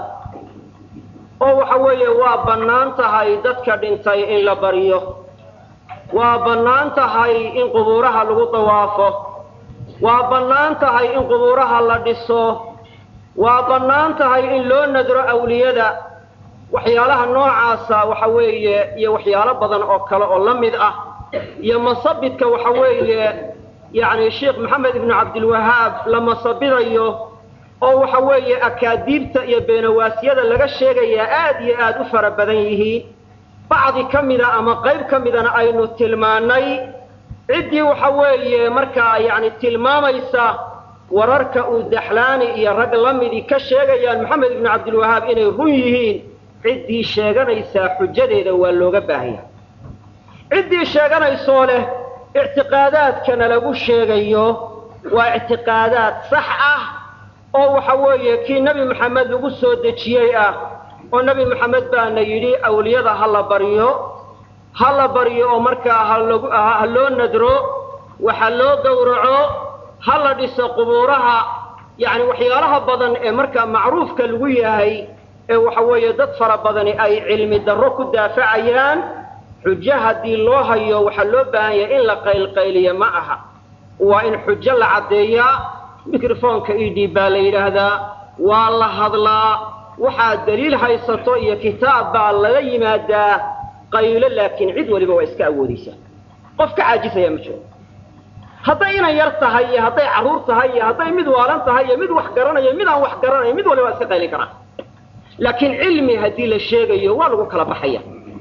[SPEAKER 1] oo waxa weeye waa bannaan tahay dadka dhintay in la baryo waa bannaan tahay in qubuuraha lagu dawaafo waa bannaan tahay in qubuuraha la dhiso waa bannaan tahay in loo nadro awliyada waxyaalaha noocaasa waxa weeye iyo waxyaalo badan oo kale oo la mid ah iyo masabidka waxa weeye yacni sheekh maxamed ibnu cabdilwahaab la masabidayo oo waxa weeye akaadiibta iyo beenawaasyada laga sheegayaa aad iyo aad u fara badan yihiin bacdi ka mida ama qayb ka midana aynu tilmaannay ciddii waxa weeye markaa yacni tilmaamaysa wararka uu daxlaani iyo rag la midii ka sheegayaan maxamed ibnu cabdilwahaab inay run yihiin ciddii sheeganaysaa xujadeeda waa looga baahanya ciddii sheeganaysoo leh ictiqaadaadkana lagu sheegayo waa ictiqaadaad sax ah oo waxa weeye kii nebi maxamed lagu soo dejiyey ah oo nebi maxamed baana yidhi awliyada ha la baryo ha la baryo oo markaa halagu ha loo nadro waxa loo gowraco ha la dhiso qubuuraha yacni waxyaalaha badan ee markaa macruufka lagu yahay ee waxa weeye dad fara badani ay cilmi darro ku daafacayaan xujo haddii loo hayo waxaa loo baahan yahay in la qaylqayliyo ma aha waa in xujo la caddeeyaa microfonka e d baa la yidhaahdaa waa la hadlaa waxaad daliil haysato iyo kitaab baa laga yimaadaa qaylo laakiin cid waliba waa iska awoodaysaa qof ka caajisaya ma jiro hadday inan yar tahay iyo hadday carruur tahay iyo hadday mid waalan tahay iyo mid wax garanayo mid aan wax garanayo mid waliba waa iska qaylin karaa laakiin cilmi haddii la sheegayo waa lagu kala baxaya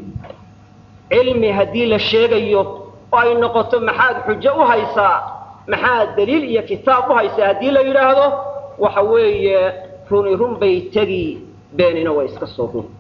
[SPEAKER 1] cilmi haddii la sheegayo oo ay noqoto maxaad xujo u haysaa maxaad daliil iyo kitaab u haysaa haddii la yidhaahdo waxa weeye runi run bay tegi beenina waa iska soo run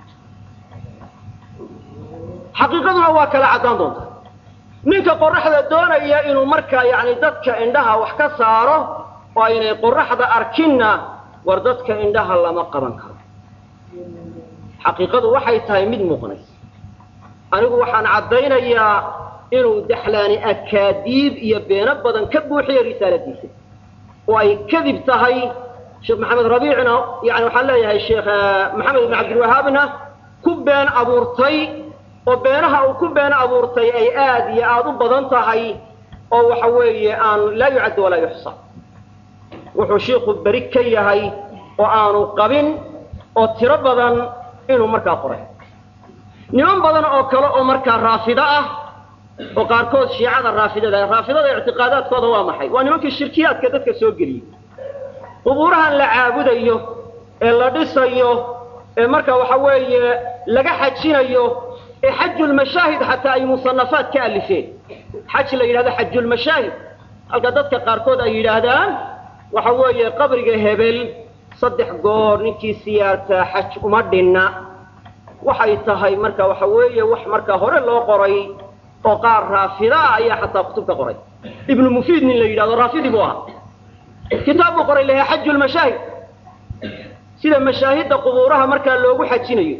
[SPEAKER 1] xaqiiqaduna waa kala caddaan doonta ninka qoraxda doonaya inuu markaa yacni dadka indhaha wax ka saaro oo aynay qoraxda arkinna war dadka indhaha lama qaban karo xaqiiqadu waxay tahay mid muuqanaysa anigu waxaan caddaynayaa inuu daxlaani akaadiib iyo beeno badan ka buuxiyo risaaladiisa oo ay kadib tahay sheekh maxamed rabiicna yani waxaan leeyahay sheekh maxamed ibn cabdilwahaabna ku been abuurtay oo beenaha uu ku been abuurtay ay aad iyo aad u badan tahay oo waxa weeye aan laa yucaddu walaa yuxsa wuxuu shiikhu beri ka yahay oo aanu qabin oo tiro badan inuu markaa qoray niman badan oo kale oo markaa raafido ah oo qaarkood shiicada raafidada raafidada ictiqaadaadkooda waa maxay waa nimankii shirkiyaadka dadka soo geliyey qubuurahan la caabudayo ee la dhisayo ee marka waxa weeye laga xajinayo ee xajulmashaahid xataa ay musanafaad ka alifeen xaj la yidhahdo xajulmashaahid halka dadka qaarkood ay yidhaahdaan waxa weeye qabriga hebel saddex goor ninkii siyaartaa xaj uma dhinna waxay tahay marka waxa weeye wax marka hore loo qoray oo qaar raafida ah ayaa xataa kutub ka qoray ibnu mufiid nin la yidhahdo raafidi buu ahaa kitaab buu qoray lahaa xaju lmashaahid sida mashaahidda qubuuraha markaa loogu xajinayo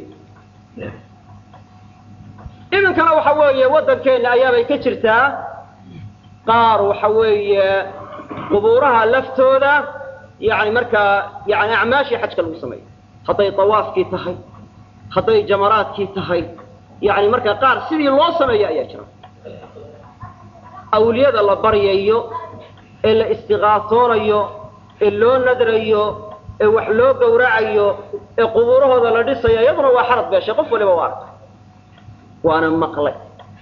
[SPEAKER 1] iminkana waxa weeye waddankeenna ayaabay ka jirtaa qaar waxa weeye qubuuraha laftooda yani markaa yani acmaashii xajka lagu sameeyo hadday tawaafkii tahay hadday jamaraadkii tahay yani markaa qaar sidii loo sameeyo ayaa jira awliyada la baryayo ee la istiqaasoonayo ee loo nadrayo ee wax loo gowracayo ee qubuurahooda la dhisayo iyaduna waa xarad beeshay qof waliba waa arkay waana maqlay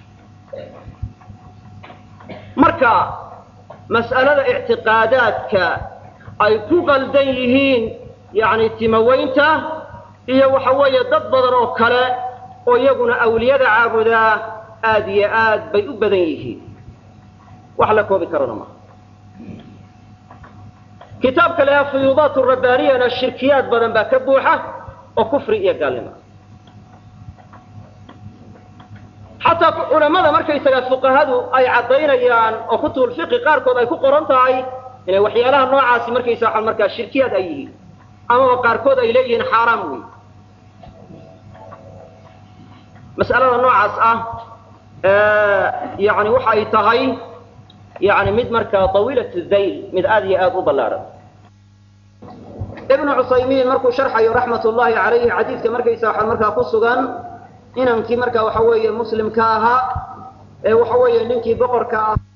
[SPEAKER 1] marka mas'alada ictiqaadaadka ay ku qaldan yihiin yani timaweynta iyo waxa weeye dad badan oo kale oo iyaguna awliyada caabudaa aad iyo aad bay u badan yihiin wax la koobi karana maaha kitaabka leha fuyuudaat rabbaaniyana shirkiyaad badan baa ka buuxa oo kufri iyo gaalnimo xataa culamada markaysaga fuqahadu ay caddaynayaan oo kutubulfiqi qaarkood ay ku qoran tahay inay waxyaalaha noocaasi markaysa markaa shirkiyaad ay yihiin amaba qaarkood ay leeyihiin xaaraam wey mas'alada noocaas ah yani waxa ay tahay yani mid markaa tawiilat dayl mid aad iyo aad u ballaadhan ibnu cusaymiin markuu sharxayo raxmat ullahi calayhi xadiidka markaysa waxa markaa ku sugan inankii marka waxa weeye muslimka ahaa ee waxa weeye ninkii boqorka ah